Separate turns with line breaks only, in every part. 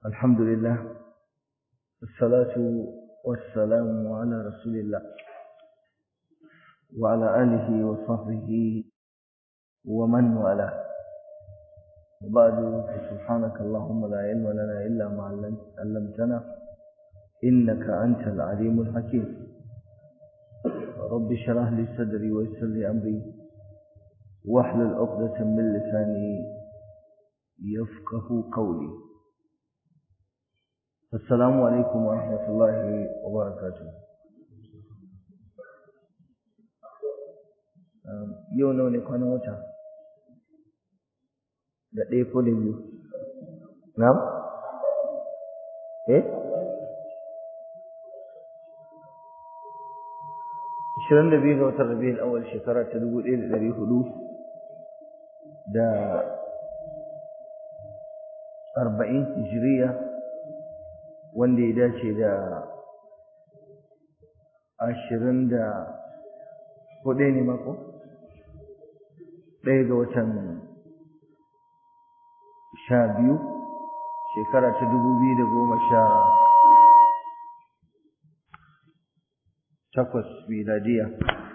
الحمد لله الصلاة والسلام على رسول الله وعلى آله وصحبه ومن والاه وبعد فسبحانك اللهم لا علم لنا إلا ما علمتنا إنك أنت العليم الحكيم رب اشرح لي صدري ويسر لي أمري واحلل عقدة من لساني يفقه قولي السلام عليكم ورحمة الله وبركاته yau nawa ne kwanan wata da ɗaya ko da biyu na? eh? ashirin da biyu ga watan rabi'in awal shekara ta dubu ɗaya da ɗari hudu da arba'in hijiriya wanda ya dace da ashirin da hudu ne mako ɗaya ga watan sha biyu shekara ta dubu biyu da goma sha takwas miladiya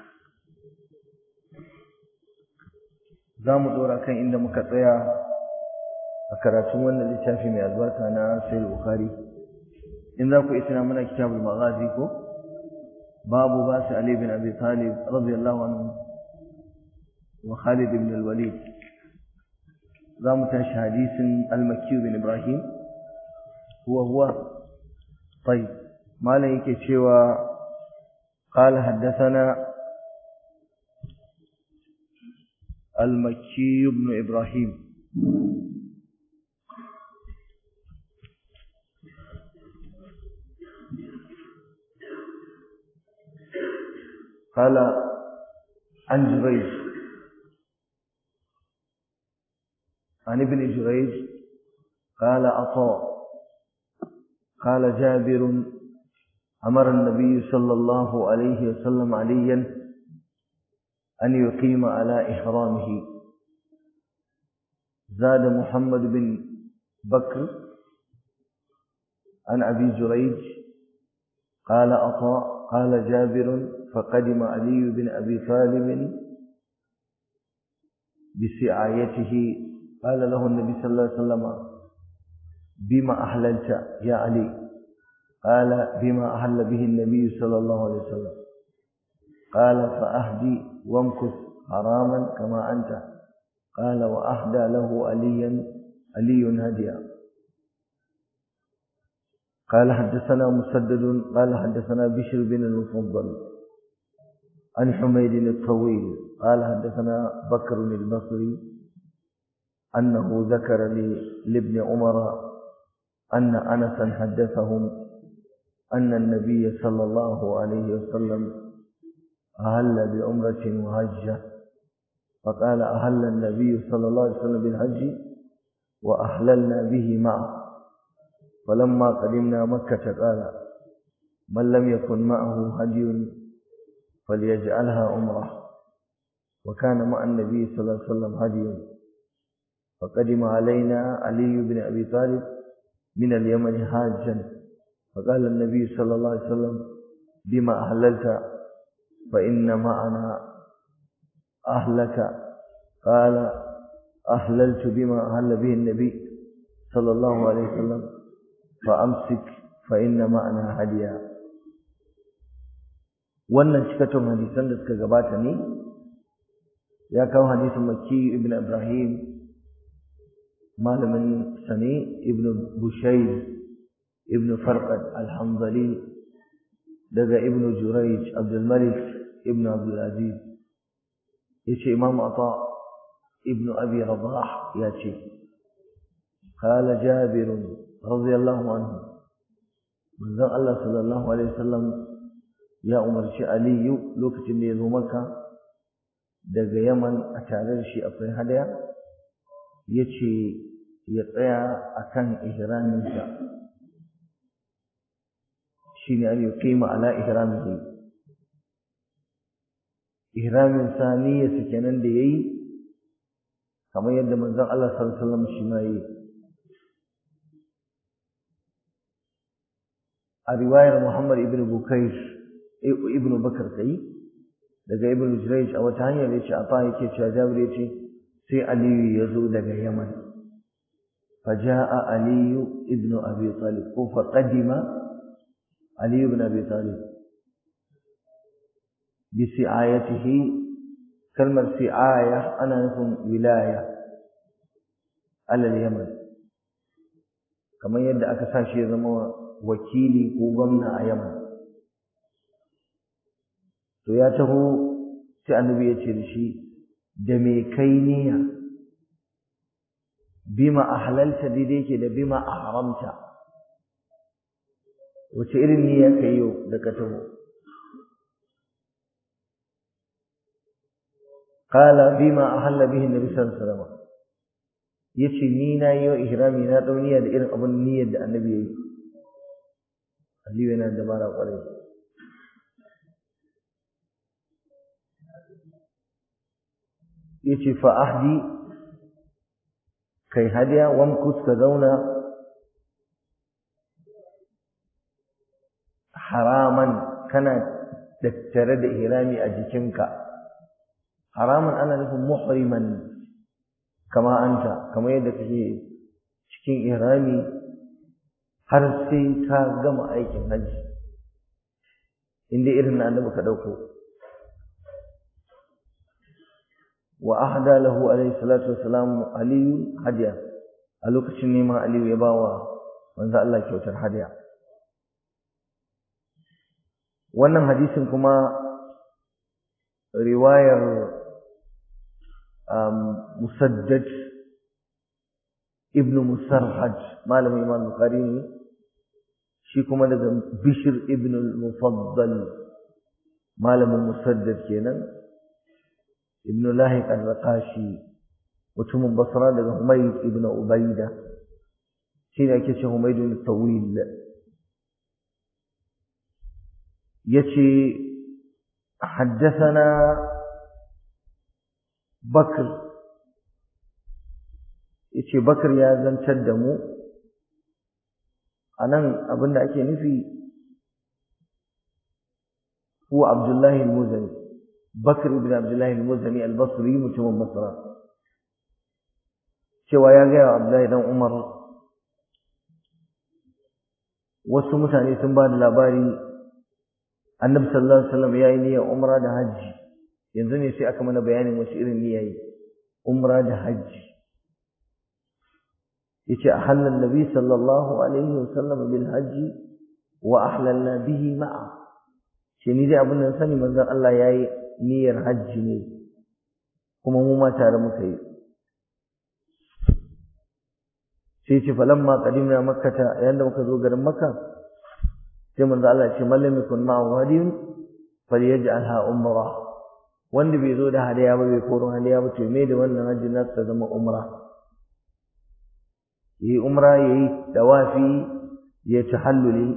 za mu ɗora kan inda muka tsaya a karatun wannan littafi mai albarka na sayar bukari in za ku isina muna kitabul maghazi ko babu ba su ali bin abi talib radiyallahu anhu wa khalid ibn al-walid za mu tashi hadisin al-makki bin ibrahim huwa huwa طيب malam yake cewa قال حدثنا المكي بن إبراهيم قال عن جريج عن ابن جريج قال عطاء قال جابر أمر النبي صلى الله عليه وسلم عليا أن يقيم على إحرامه زاد محمد بن بكر عن أبي جريج قال عطاء قال جابر فقدم علي بن أبي طالب بسعايته قال له النبي صلى الله عليه وسلم بما أحللت يا علي قال بما أحل به النبي صلى الله عليه وسلم قال فأهدي وامكث حراما كما أنت قال وأهدى له عليا علي هديا قال حدثنا مسدد قال حدثنا بشر بن المفضل عن حميد الطويل قال حدثنا بكر البصري أنه ذكر لابن عمر أن أنسا حدثهم أن النبي صلى الله عليه وسلم أهل بعمرة وهجة فقال أهل النبي صلى الله عليه وسلم بالحج وأهللنا به معه فلما قدمنا مكة قال من لم يكن معه هدي فليجعلها عمرة وكان مع النبي صلى الله عليه وسلم هدي فقدم علينا علي بن أبي طالب من اليمن حاجا فقال النبي صلى الله عليه وسلم بما أهللت فإن معنا أهلك قال أهللت بما أهل به النبي صلى الله عليه وسلم فأمسك فإن معنا هديا wannan cikakken hadisan da suka gabata ne ya kawo hadisin makki ibn ibrahim malamin sane ibn bushayr ibn farqad al-hanzali daga ibn jurayj abdul malik ibn abdul aziz yace imam ata ibn abi rabah yace qala jabir radiyallahu anhu manzon Allah sallallahu alaihi wasallam ya umarci aliyu lokacin da ya zo maka daga yaman a tare da shi akwai hadaya yace ya tsaya akan ihraminsa shine an yuqima ala ihramihi ihramin saniya su kenan da yayi kamar yadda manzon Allah sallallahu alaihi wasallam shi ma yi a riwayar Muhammad ibn Bukair ibn Bakar kai daga ibn Jurayj a wata hanyar yace a fa yake cewa Jabir yace sai Aliyu ya zo daga Yaman faja'a Aliyu ibn Abi Talib ko fa qadima Aliyu ibn Abi Talib bi si'ayatihi kalmar si'aya ana nufin wilaya alal Yaman kamar yadda aka sa shi ya zama wakili ko gwamna a Yaman to ya taho sai annabi ya ce da shi da me kai niyya bima ahlalta daidai yake da bima ahramta wace irin niyya kai yau da ka taho qala bima ahalla bihi annabi sallallahu alaihi wasallam yace ni na yi wa ihrami na dau niyya da irin abun niyyar da annabi yayi Aliyu yana da bara kwarai yace fa ahdi kai hadiya wamkus ka zauna haraman kana dattare da ihrami a jikinka haraman ana nufin muhriman kama anta kama yadda kake cikin ihrami har sai ka gama aikin hajji inda irin na annabi ka dauko وأهدى له عليه الصلاة والسلام علي هديا a lokacin neman Aliyu ya bawa manzo Allah kyautar hadiya wannan hadisin kuma riwayar Musaddad ibn Musarhad malamin Imam Bukhari ne shi kuma daga Bishr ibn al-Mufaddal malamin Musaddad kenan ibn Lahiq al-Raqashi mutumin Basra daga Humayd ibn Ubayda shi ne ake ce Humayd al-Tawil yace حدثنا بكر yace Bakar ya zantar da mu anan abinda ake nufi huwa Abdullah al-Muzani Bakr ibn Abdullah al-Muzani al-Basri mutumin Basra cewa ya ga Abdullah dan Umar wasu mutane sun ba da labari Annabi sallallahu alaihi wasallam yayi niyyar umra da haji yanzu ne sai aka mana bayanin wasu irin niyyayi umra da haji yace ahalla annabi sallallahu alaihi wasallam bil haji wa ahlalna bihi ma'a shi ni dai abin da sani manzon Allah yayi niyyar haji ne kuma mu ma tare muka yi sai ce falamma qadimna makkata yanda muka zo garin makka sai manzo Allah ya ce mallam yakun ma'ahu hadiyun falyaj'alha umrah wanda bai zo da hadiya ba bai koro hadiya ba to me da wannan hajji na ta zama umra yi umra yayi dawafi ya tahalluli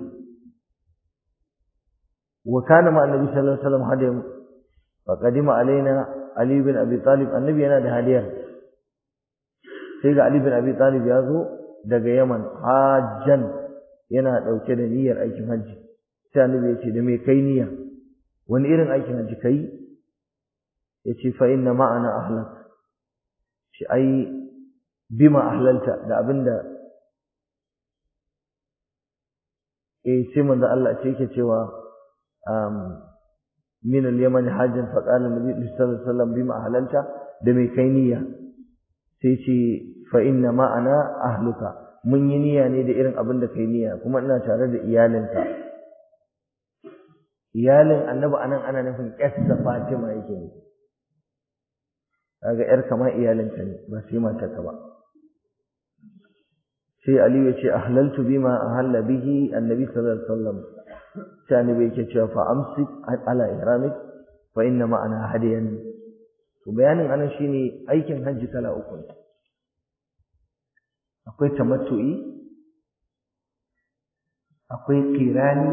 wa kana ma annabi sallallahu alaihi wasallam hadiyan fa qadima alaina ali bin abi talib annabi yana da hadiyar sai ga ali bin abi talib ya zo daga yaman hajjan yana dauke da niyyar aikin hajji sai annabi ya ce da me kai niyya wani irin aikin hajji kai yace fa inna ma'ana ahlak shi ai bima ahlalta da abinda eh sai manzo Allah ce yake cewa um min al-yaman hajjan fa qala nabi sallallahu alaihi wasallam bima ahlalta da mai kai niyya sai ce fa inna ma'ana ahluka mun yi niyya ne da irin abin da kai niyya kuma ina tare da iyalinka iyalin annabi anan ana nufin ƴarsa Fatima yake ne kaga ƴar kama iyalinka ne ba sai matarka ba sai Aliyu ya ce ahlaltu bima ahalla bihi annabi sallallahu alaihi wasallam sai annabi yake cewa fa amsik ala ihramik fa inna ma'ana hadiyan to bayanin anan shine aikin hajji kala uku ne akwai tamattu'i akwai qirani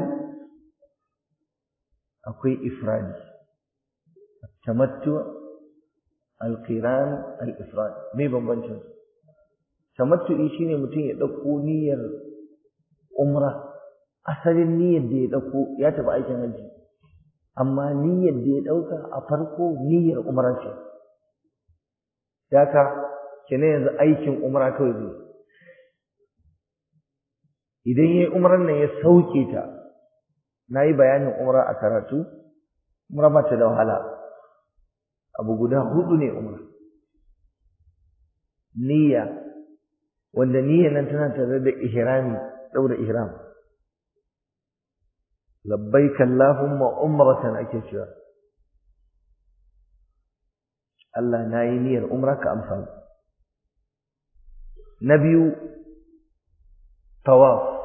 akwai ifradi tamattu al-qiran al-ifrad me bambancin su tamattu'i shine mutum ya dauko niyyar umra asalin niyyar da ya ɗauko ya tafi aikin hajji amma niyyar da ya ɗauka a farko niyyar umra ce ka kene yanzu aikin umra kawai zai idan ya yi umran nan ya sauke ta na yi bayanin umra a karatu umra ba ta da wahala abu guda hudu ne umra niyya wanda niyyar nan tana tare da ihrami daura ihram labbaik allahumma umratan ake cewa Allah na yi niyyar umra ka amsa na biyu tawaf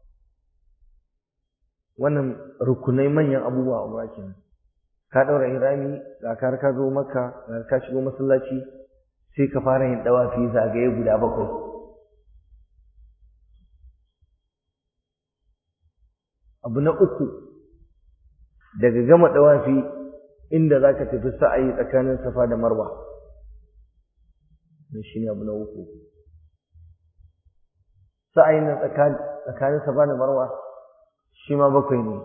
wannan rukunai manyan abubuwa a umra kenan ka daura ihrami ga ka ka zo makka ga ka shigo masallaci sai ka fara yin dawafi zagaye guda bakwai abu na uku daga gama dawafi inda za ka tafi sa'ayi tsakanin safa da marwa shi ne abu na uku sa'ayin nan tsakanin safa da marwa shi ma bakwai ne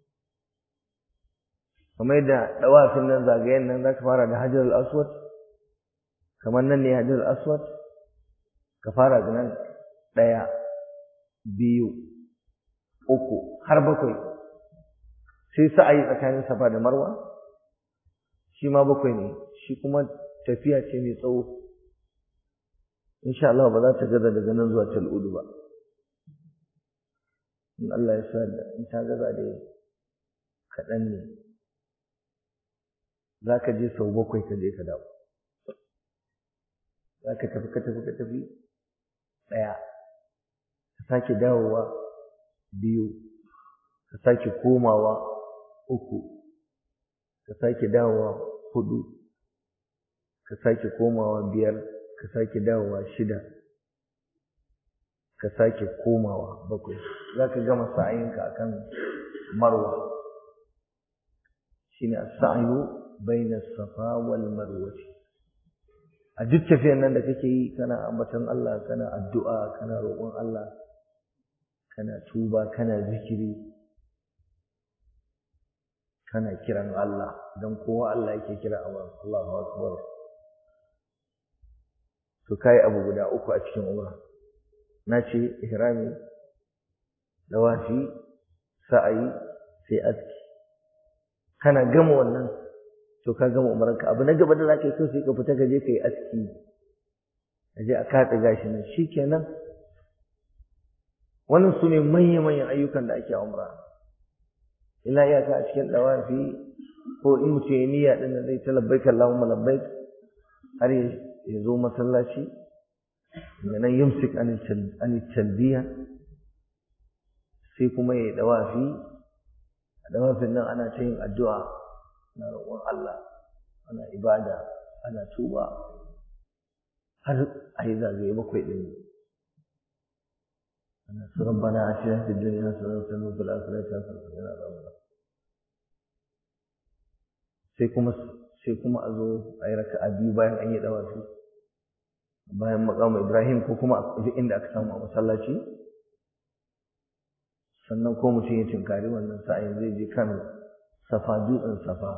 kamar yadda dawafin nan zagayen nan za ka fara da hajjar al-aswad kamar nan ne hajjar al-aswad ka fara da nan ɗaya biyu uku har bakwai sai sa'ayi tsakanin safa da marwa shi ma bakwai ne shi kuma tafiya ce mai tsawo insha Allah ba za ta gaza daga nan zuwa tal'udu ba in Allah ya sa da in ta gaza da kaɗan ne za ka je sau bakwai ka je ka dawo za ka tafi ka tafi ka tafi ɗaya ka sake dawowa biyu ka sake komawa uku ka sake dawowa hudu ka sake komawa biyar ka sake dawowa shida ka sake komawa bakwai za ka gama sa'ayinka a kan marwa shi ne sa'ayu baina safa wal marwati a duk tafiyar nan da kake yi kana ambaton Allah kana addu'a kana roƙon Allah kana tuba kana zikiri kana kiran Allah don kowa Allah yake kira a Allahu akbar to kai abu guda uku a cikin umra na ce ihrami dawafi sa'ayi sai aski kana gama wannan to ka gama umaranka abu na gaba da zaka yi so sai ka fita ka je ka yi aski ka je a katse gashi nan shikenan wannan su ne manya-manyan ayyukan da ake a umra ila iyaka a cikin dawafi ko in mutum ya niyya din da zai ta labbaik Allahumma labbaik har ya zo masallaci daga nan yumsik an talbiya sai kuma ya yi dawafi a dawafin nan ana ta yin addu'a na roƙon Allah ana ibada ana tuba har a yi zagaye bakwai ɗin ana su rabbana a cikin fi duniya su zan sanu fil akhirati hasanatan wa qina adhaban sai kuma sai kuma a zo a yi raka'a biyu bayan an yi dawafi bayan maqam Ibrahim ko kuma duk inda aka samu a masallaci sannan ko mutum ya tinkari wannan sa'ayin zai je kan safa dutsen safa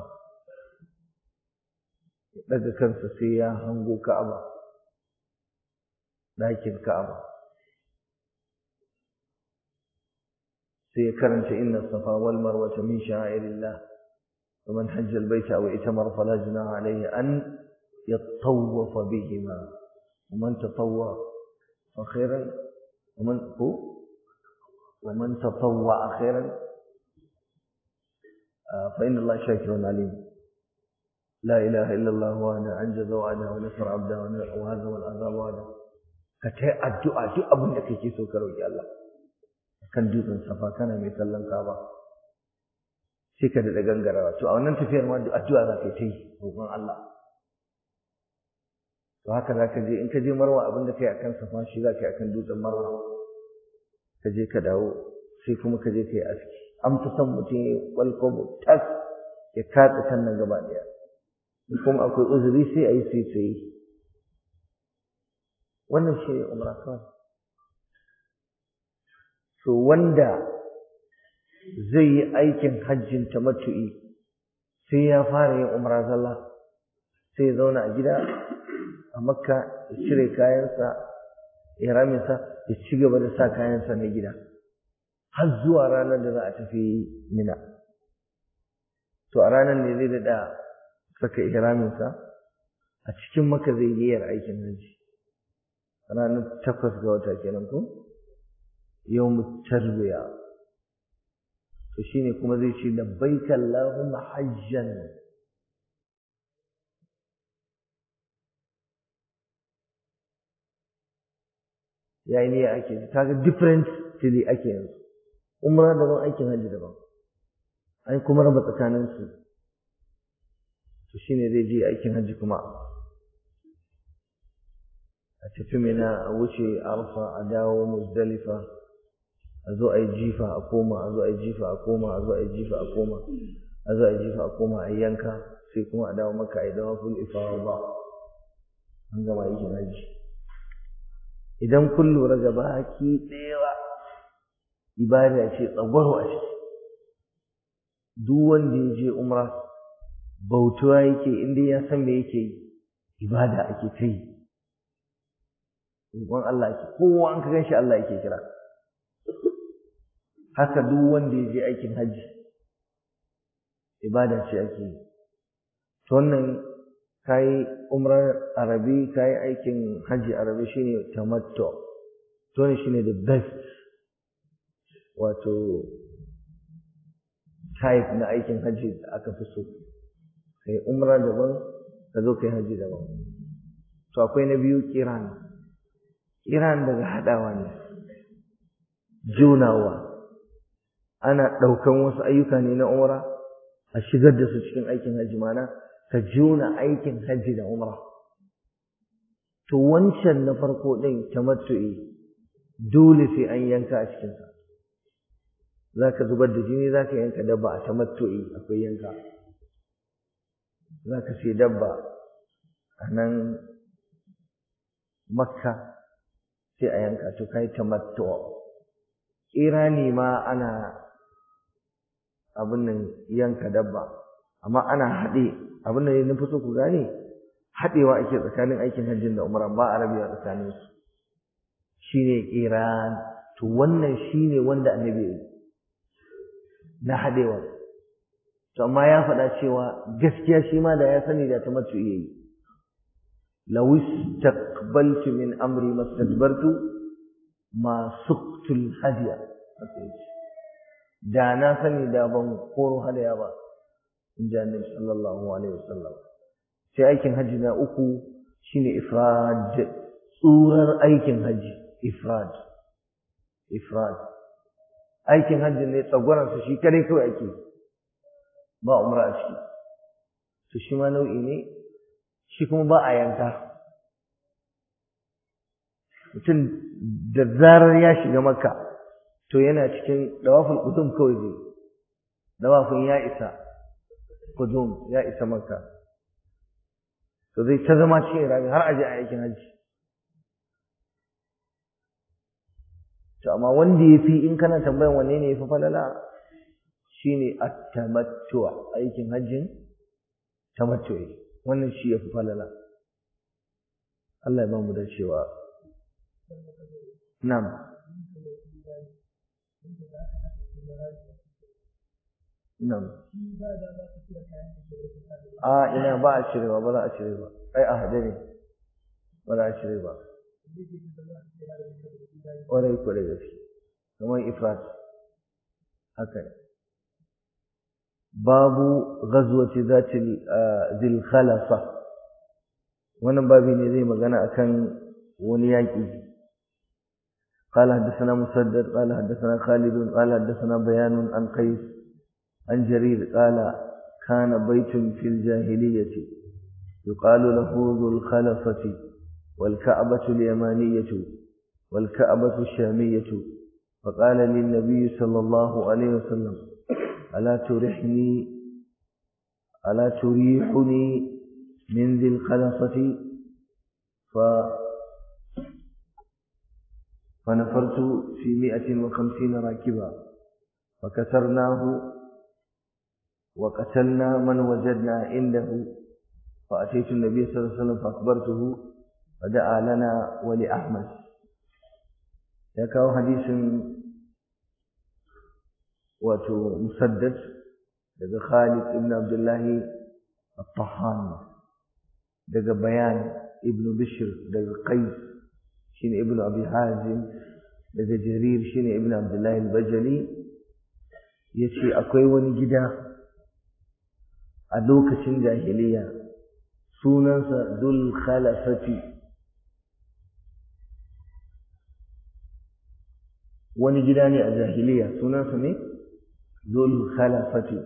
ya ɗaga kansa sai ya hango ka'aba ɗakin ka'aba sai ya karanta inna safa wal marwata min sha'irillah wa man hajja al baita aw itamara fala junaha alayhi an yatawafa bihima wa man tatawwa fa khairan wa man hu wa man tatawwa khairan fa inna allaha shakirun alim لا إله إلا الله وحده أنجز وعده ونصر عبده وهزم العذاب وعده كتاي الدعاء duk abin da kake so ka roki Allah kan dutsen safa kana mai kallon Kaaba sai ka da gangarawa to a wannan tafiyar ma addu'a za ka yi roƙon Allah to haka za ka je in ka je Marwa abin da kai akan safa shi za ka yi akan dutsen Marwa ka je ka dawo sai kuma ka je ka yi aski an fi son mutum ya kwalkwabo tas ya katsa kan nan gaba ɗaya kuma akwai uzuri sai a yi sai sai wannan shi ne umra kawai so wanda zai yi aikin hajjin tamattu'i sai ya fara yin umra zalla sai ya zauna a gida a makka ya cire kayansa ihraminsa ya ci gaba da sa kayansa na gida har zuwa ranar da za a tafi mina to a ranar ne zai daɗa saka ihraminsa a cikin maka zai niyyar aikin hajji ranar takwas ga wata kenan ko yau tarbiya to shine kuma zai ce labbaika Allahumma hajjan yayi niyya ake kaga different tili ake yanzu umra daban aikin hajji daban ai kuma raba tsakanin su to shine zai je aikin hajji kuma a tafi mina a wuce arfa a dawo muzdalifa a zo a yi jifa a koma a zo a yi jifa a koma a zo a yi jifa a koma a zo a yi jifa a koma a yi yanka sai kuma a dawo maka a yi dawa ful ifawa ba an gama aikin hajji idan kun lura gaba ki ɗaya ibada ce tsagwaro a ciki duk wanda ya je umra bautuwa yake inda ya san me yake yi ibada ake ta yi roƙon Allah ake kowa an ka ganshi Allah yake kira haka duk wanda ya je aikin hajji ibada ce ake yi to wannan kayi umrar arabi kayi aikin hajji arabi shine tamattu to ne shine the best wato type na aikin hajji da aka fi so kai umra daban ka zo kai hajji daban to akwai na biyu kiran kiran daga haɗawa ne junawa ana ɗaukan wasu ayyuka ne na umra a shigar da su cikin aikin hajji mana ka juna aikin hajji da umra to wancan na farko ɗin tamattu'i dole sai an yanka a cikinsa za ka zubar da jini za ka yanka dabba a tamattu'i akwai yanka za ka sai dabba a nan makka sai a yanka to kai tamattu'a irani ma ana abin nan yanka dabba amma ana haɗe abin da na fi so ku gane haɗewa ake tsakanin aikin hajjin da umra ba a rabewa tsakanin su shine iran to wannan shine wanda annabi ya yi na haɗewa to amma ya faɗa cewa gaskiya shi ma da ya sani da ta matu iya yi law istaqbaltu min amri mastadbartu ma suqtul hadiya da na sani da ban koro hadaya ba in ji annabi sallallahu alaihi wasallam sai aikin hajji na uku shine ifrad tsurar aikin hajji ifrad ifrad aikin hajji ne tsagwaran su shi kare kawai ake ba umra a ciki to shi ma nau'i ne shi kuma ba a yanka mutum da zarar ya shiga makka to yana cikin dawaful qudum kawai zai dawafin ya isa qudum ya isa makka to zai ta zama cikin rami har aje a aikin hajji to amma wanda ya fi in kana tambayan wanne ne ya fi falala shine at-tamattu aikin hajjin tamattu'i wannan shi ya fi falala Allah ya ba mu da cewa na'am na'am a ina ba a cirewa ba za a cire ba ai a hade ne ba za a cire ba ƙwarai ko da gaske kamar ifrat haka ne babu ghazwati zati zil khalafa wannan babi ne zai magana akan wani yaƙi قال حدثنا مسدد قال حدثنا خالد قال حدثنا بيان عن قيس عن جرير قال كان بيت في الجاهلية يقال له ذو الخلفة والكعبة اليمانية والكعبة الشامية فقال للنبي صلى الله عليه وسلم ألا ترحني ألا تريحني من ذي الخلفة ف فنفرت في مئة وخمسين راكبا فكسرناه وقتلنا من وجدنا عنده فأتيت النبي صلى الله عليه وسلم فأخبرته فدعا لنا ولأحمد يكاو حديث واتو مسدد daga Khalid ibn Abdullah al-Tahan daga Bayan ibn Bishr daga Qais shine ibn Abi Hazim daga Jarir shine ibn Abdullah al-Bajali yace akwai wani gida a lokacin jahiliya sunansa Dul Khalafati wani gida ne a jahiliya sunansa ne Dul Khalafati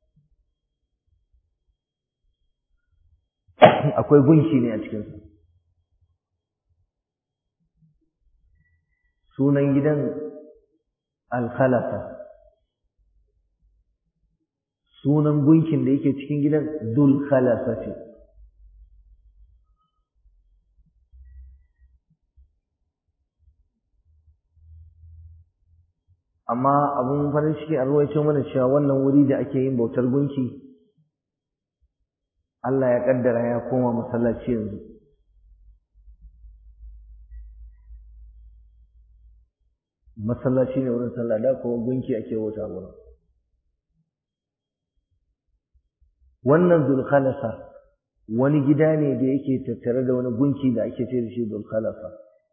akwai gunki ne a cikinsa sunan gidan Al-Khalafa sunan gunkin da yake cikin gidan Dul Khalafati amma abun farin ciki a ruwaito mana cewa wannan wuri da ake yin bautar gunki Allah ya kaddara ya koma masallaci yanzu masallaci ne wurin sallah da kuma gunki ake bauta wurin wannan zulkhalasa wani gida ne da yake tattare da wani gunki da ake ce da shi zulkhalasa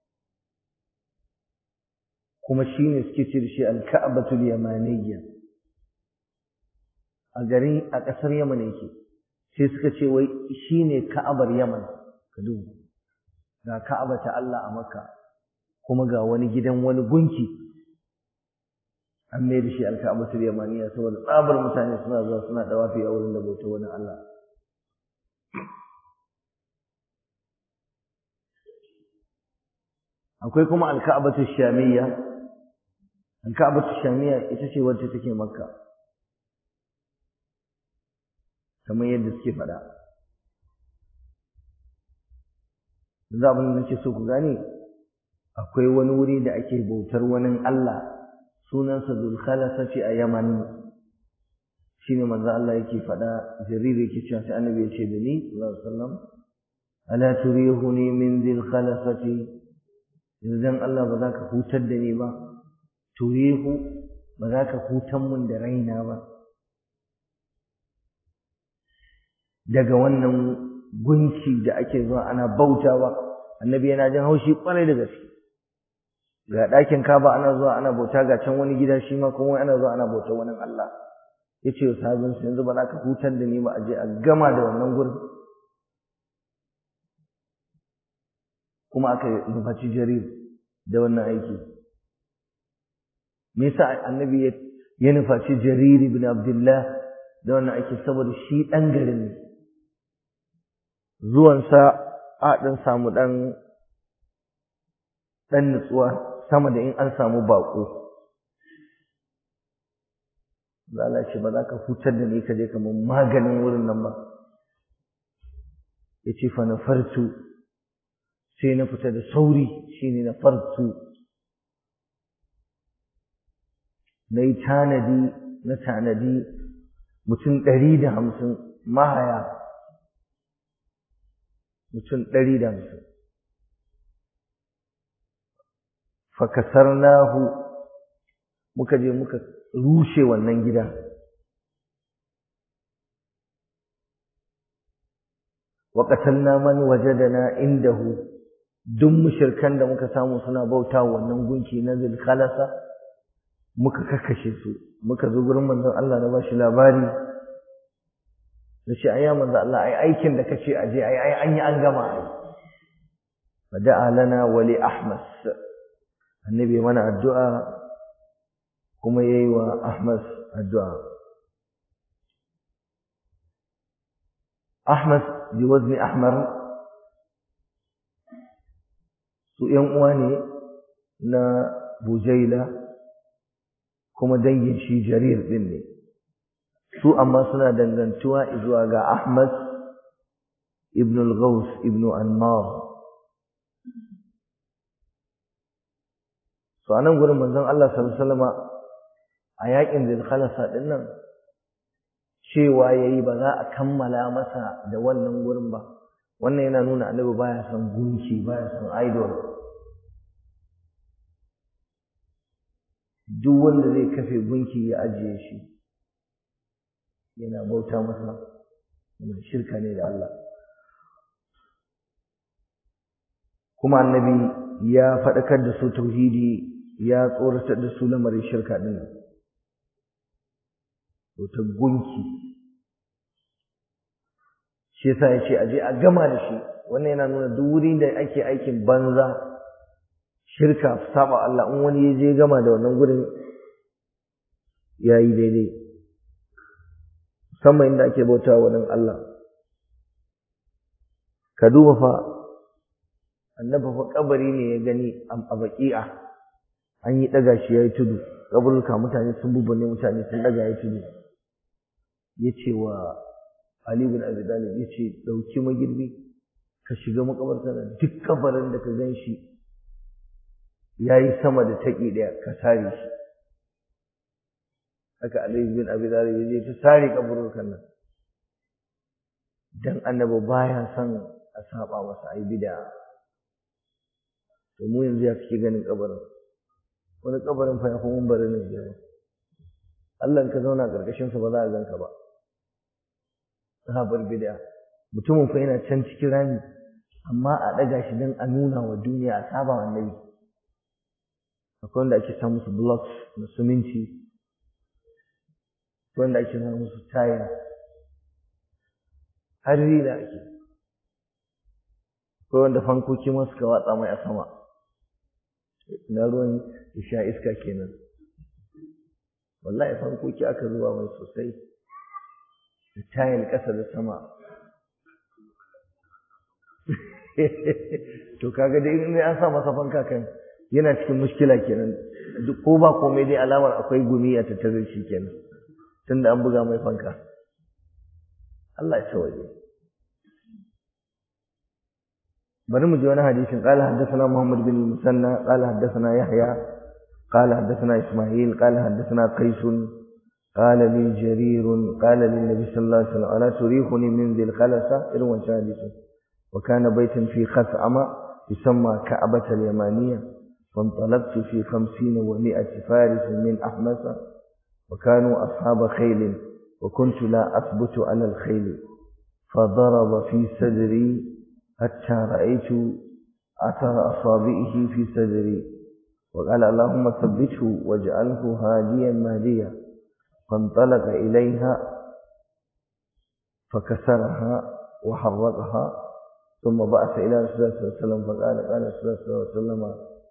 kuma shi ne suke ce da shi alka'abatul yamaniyya a garin a ƙasar yaman yake sai suka ce wai shi ne ka'abar yaman ka duba ga ka'aba ta Allah a makka kuma ga wani gidan wani gunki an mai da shi alka'abatul yamaniyya saboda tsabar mutane suna zuwa suna dawafi a wurin da bauta wani Allah akwai kuma alka'abatul shamiyya alka'abatul shamiyya ita ce wacce take makka kamar yadda suke faɗa yanzu abin da nake so ku gane akwai wani wuri da ake bautar wani Allah sunansa zulkhalasati a yaman shine manzo Allah yake faɗa jarir yake cewa sai annabi ya ce da ni sallallahu alaihi wasallam ala turihuni min dhil khalasati yanzu Allah ba za ka hutar da ni ba turihu ba za ka hutan mun da raina ba daga wannan gunki da ake zuwa ana bautawa annabi yana jin haushi kwarai da gaske ga ɗakin kaba ana zuwa ana bauta ga can wani gida shi ma kuma ana zuwa ana bauta wani Allah ya ce wa sahabinsu yanzu ba za ka hutar da ni ba a je a gama da wannan gurin kuma aka nufaci jarir da wannan aiki me yasa annabi ya nufaci jarir ibn abdullah da wannan aiki saboda shi ɗan garin ne zuwansa a ɗan samu ɗan ɗan nutsuwa sama da in an samu baƙo Allah ce ba za ka hutar da ni ka je kamar maganin wurin nan ba ya ce fa na fartu sai na fita da sauri shi ne na fartu na yi tanadi na tanadi mutum ɗari da hamsin mahaya mutum ɗari da hamsin fakasarnahu muka je muka rushe wannan gida wa qatalna man wajadana indahu duk mushirkan da muka samu suna bauta wannan gunki na zulkhalasa muka kakkashe su muka zo gurin manzon Allah na bashi labari da shi ayya manzon Allah ai aikin da kace aje ai ai an yi an gama ai fada'a lana wa li ahmas annabi mana addu'a kuma yayi wa ahmas addu'a ahmas bi wazni ahmar su ‘yan uwa ne na bujaila kuma dangin shi jarir ɗin ne su amma suna dangantuwa zuwa ga ahmad ibn al-ghaus ibn anmar so anan gurin manzon Allah sallallahu alaihi wasallama a yakin zilkhalasa din nan cewa yayi ba za a kammala masa da wannan gurin ba wannan yana nuna annabi baya son gunki baya son idol duk wanda zai kafe gunki ya ajiye shi yana bauta masa yana shirka ne da Allah kuma annabi ya faɗakar da su tauhidi ya tsoratar da su lamarin shirka ɗin ta gunki shi yasa ya ce aje a gama da shi wannan yana nuna duk wurin da ake aikin banza shirka saba Allah in wani ya je gama da wannan gurin ya yi daidai musamman inda ake bauta wa nan Allah ka duba fa annabi fa kabari ne ya gani a baki'a an yi daga shi yayi tudu kaburka mutane sun bubune mutane sun daga yayi tudu yace wa Ali bin Abi Talib yace dauki magirbi ka shiga makabarta nan duk kabarin da ka gan shi yayi sama da taki daya ka sare shi haka Ali bin Abi Talib yaje ta sare kaburkan nan dan annabi baya son a saba masa ai bid'a to mu yanzu ya kike ganin kabarin wani kabarin fa ya fi mun bari ne girma Allah ka zauna karkashin sa ba za a ganka ba sahabar bid'a mutumin fa yana can cikin rami amma a daga shi dan a nuna wa duniya a saba wa annabi akwai wanda ake samu su blocks na suminti akwai wanda ake samu su taya har rila ake akwai wanda fankoki ma suka watsa mai a sama na ruwan ya sha iska kenan wallahi fankoki aka zuba mai sosai da tayil ƙasa da sama to kaga dai in an sa masa fanka kan yana cikin mushkila kenan duk ko ba komai dai alamar akwai gumi a tattare shi kenan tunda an buga mai fanka Allah ya tawaye bari mu ji wani hadisin qala haddathana Muhammad bin Musanna qala haddathana Yahya qala haddathana Isma'il qala haddathana Qais qala li Jarir qala lin Nabi sallallahu alaihi wasallam ala turihuni min dhil khalasa irin wancan hadisin wa kana baytan fi khas'ama yusamma ka'bah al-yamaniyya فانطلقت في خمسين ومائة فارس من أحمس وكانوا أصحاب خيل وكنت لا أثبت على الخيل فضرب في صدري حتى رأيت أثر أصابعه في صدري وقال اللهم ثبته واجعله هاديا مهديا فانطلق إليها فكسرها وحرقها ثم بعث إلى رسول الله صلى الله عليه وسلم فقال قال رسول الله صلى الله عليه وسلم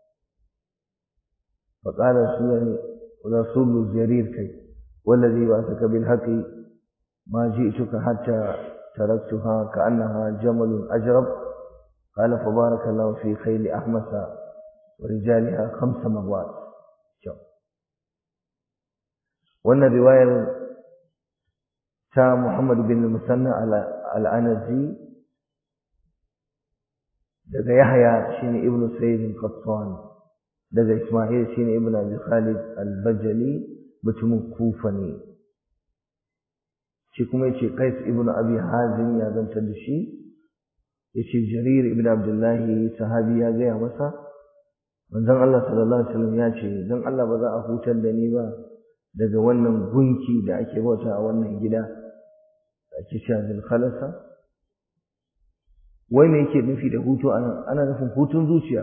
فقال رسول رسول جرير كي والذي بعثك بالحق ما جئتك حتى تركتها كأنها جمل أجرب قال فبارك الله في خيل أحمس ورجالها خمس مرات وأن رواية تا محمد بن المثنى على العنزي daga Yahya shine Ibn Sayyid al-Qattan daga Isma'il shine Ibn Abi Khalid al-Bajali mutumin Kufa ne shi kuma yace Qais ibn Abi Hazim ya zantar da shi yace Jarir ibn Abdullah sahabi ya gaya masa manzon Allah sallallahu alaihi wasallam ya ce dan Allah ba za a hutar da ni ba daga wannan gunki da ake bauta a wannan gida da ake cewa zul khalasa wai me yake nufi da hutu anan ana nufin hutun zuciya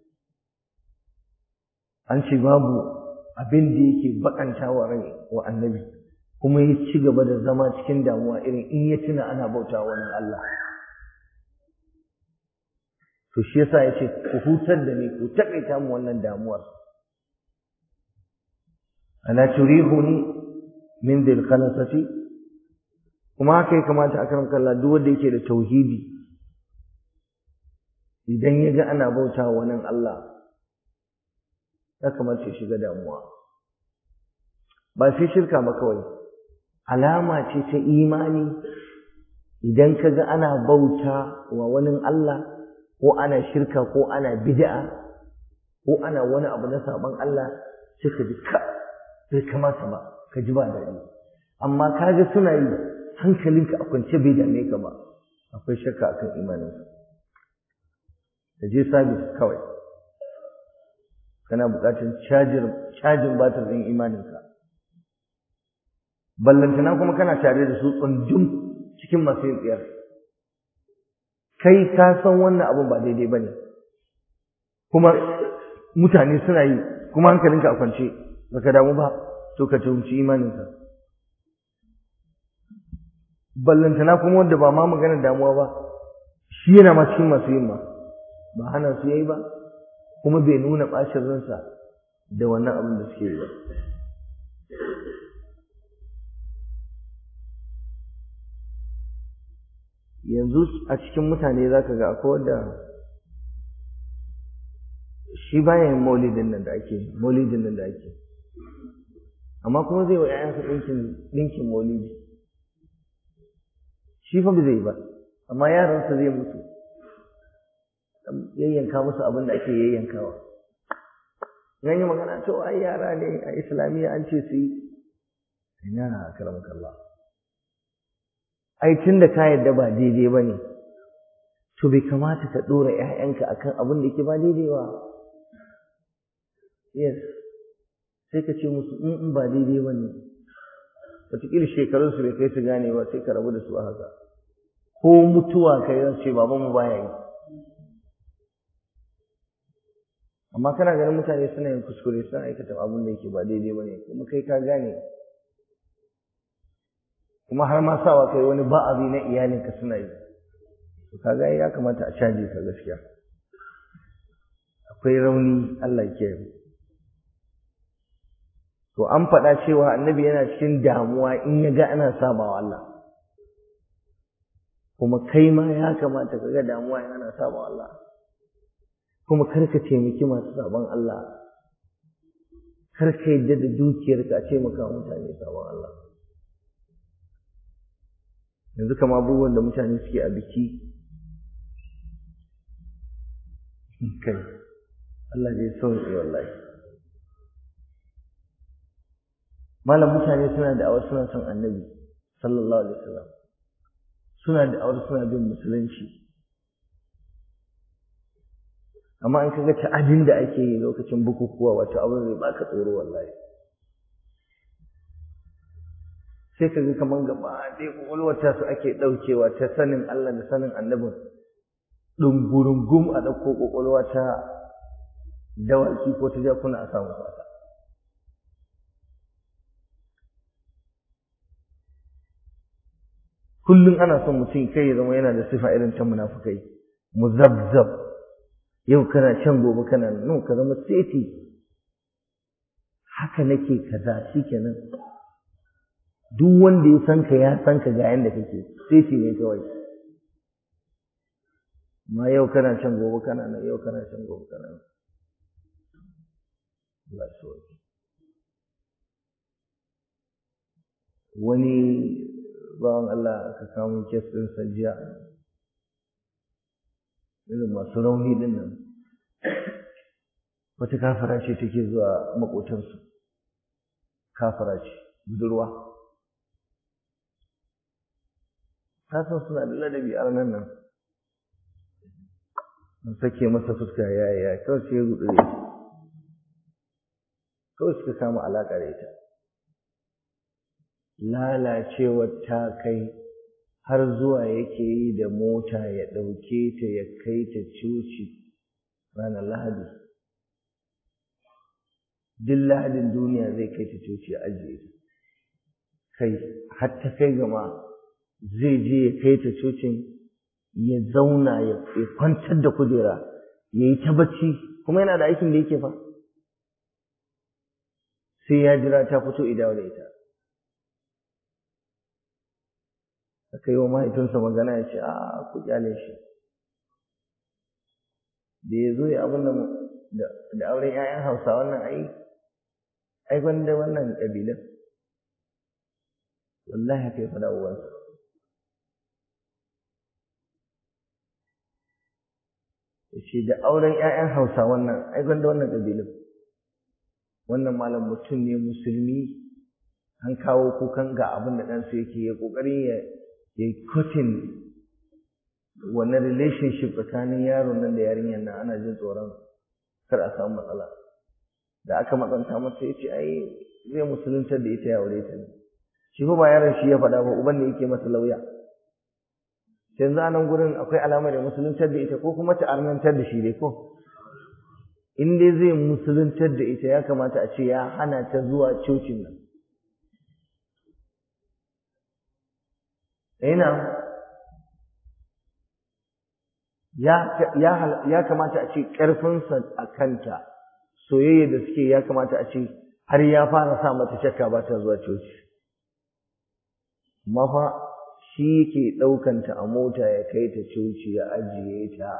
an ce babu abin da yake bakanta wa rai wa annabi kuma ya ci gaba da zama cikin damuwa irin in ya tuna ana bauta wani Allah to shi yasa ya ce ku hutar da ni ku takaita mu wannan damuwar ana turihuni min dil khalasati kuma haka ya kamata a karan kalla duk wanda yake da tauhidi idan ya ga ana bauta wani Allah ya kamata ya shiga damuwa ba sai shirka ba kawai alama ce ta imani idan ka ga ana bauta wa wani Allah ko ana shirka ko ana bid'a ko ana wani abu na saban Allah sai ka ji ka bai kamata ba ka ji ba daɗi amma ka ga suna yi hankalinka a kwance bai dame ka ba akwai shakka akan imaninka ka je sabis kawai kana buƙatar cajin batir ɗin imaninka ballantana kuma kana tare da su tsundum cikin masu yin tsiyar kai ka san wannan abin ba daidai ba ne kuma mutane suna yi kuma hankalinka a kwance baka damu ba to ka tuhumci imaninka ballantana kuma wanda ba ma maganar damuwa ba shi yana ma cikin masu yin ma ba hana su yayi ba kuma bai nuna ɓacin ransa da wannan abin da suke yi ba yanzu a cikin mutane za ka ga akwai wanda shi baya yin maulidin nan da ake maulidin nan da ake amma kuma zai wa ‘ya'yansa ɗinkin ɗinkin maulidi shi fa ba zai ba amma yaransa zai mutu yayyanka musu abin da ake yayyankawa yan yi magana to ai yara ne a islamiyya an ce su yi ina karamaka Allah ai tun da ka yarda ba daidai ba ne to bai kamata ka ɗora ‘ya'yanka akan abin da ke ba daidai ba yes sai ka ce musu in ba daidai ba ne wataƙila shekarunsu bai kai su gane ba sai ka rabu da su a haka ko mutuwa kai zan ce babanmu baya yi amma kana ganin mutane suna yin kuskure suna aikata abin da yake ba daidai ba ne kuma kai ka gane kuma har ma sawa kai wani ba'azi na iyalinka suna yi to kaga ya kamata a caje ka gaskiya akwai rauni Allah ke to an faɗa cewa annabi yana cikin damuwa in ya ga ana sabawa Allah kuma kai ma ya kamata ka ga damuwa in ana sabawa Allah kuma kar ka taimaki masu sabon Allah kar ka yadda da dukiyarka a ce maka mutane sabon Allah yanzu kama abubuwan da mutane suke a biki kai Allah zai sauke wallahi malam mutane suna da awar suna son annabi sallallahu alaihi wasallam suna da awar suna bin musulunci amma in kaga ta'adin da ake yi lokacin bukukuwa wato abin zai baka tsoro wallahi sai kaga kaman gaba ɗaya kwakwalwata su ake ɗaukewa ta sanin Allah da sanin annabin ɗungurungum a ɗauko kwakwalwa ta dawaki ko ta jakuna a samu fata kullum ana son mutum kai ya zama yana da sifa irin ta munafukai muzabzab yau kana can gobe kana no ka zama seti haka nake kaza shikenan duk wanda ya san ka ya san ka ga yanda kake seti ne kawai ma yau kana can gobe kana nan yau kana can gobe kana nan Allah wani bawan Allah aka kawo kes ɗin sajiya irin masu rauni din nan wata kafara ce take zuwa maƙotansu kafara ce budurwa ta san suna da ladabi a nan nan an sake masa fuska ya ya kawai sai ya gudu da kawai suka kama alaƙa da ita lalacewar ta kai har zuwa yake yi da mota ya ɗauke ta ya kai ta coci ranar lahadi duk lahadin duniya zai kai ta coci ya ajiye ta kai har ta kai gama zai je ya kai ta cocin ya zauna ya kwantar da kujera ya yi ta bacci kuma yana da aikin da yake fa sai ya jira ta fito idawa da ita aka yi wa mahaifinsa magana ya ce a ku kyale shi da ya zo ya abin da auren 'ya'yan hausa wannan ai ai gwanda wannan ƙabilan wallahi haka ya faɗa uwansa ya ce da auren 'ya'yan hausa wannan ai gwanda wannan ƙabilan wannan malam mutum ne musulmi an kawo kukan ga abin da ɗansa yake ya ƙoƙarin ya ya cutting wannan relationship tsakanin yaron nan da yarinyar nan ana jin tsoron kar a samu matsala da aka matsanta masa ya ce ai zai musuluntar da ita ya aure ta ne shi fa ba yaron shi ya faɗa ba uban ne yake masa lauya yanzu a nan gurin akwai alamar da musuluntar da ita ko kuma ta arnantar da shi dai ko in dai zai musuluntar da ita ya kamata a ce ya hana ta zuwa cocin nan ina ya ya kamata a ce ƙarfinsa a kanta soyayya da suke ya kamata a ce har ya fara sa mata shakka ba ta zuwa coci amma fa shi yake ɗaukanta a mota ya kai ta coci ya ajiye ta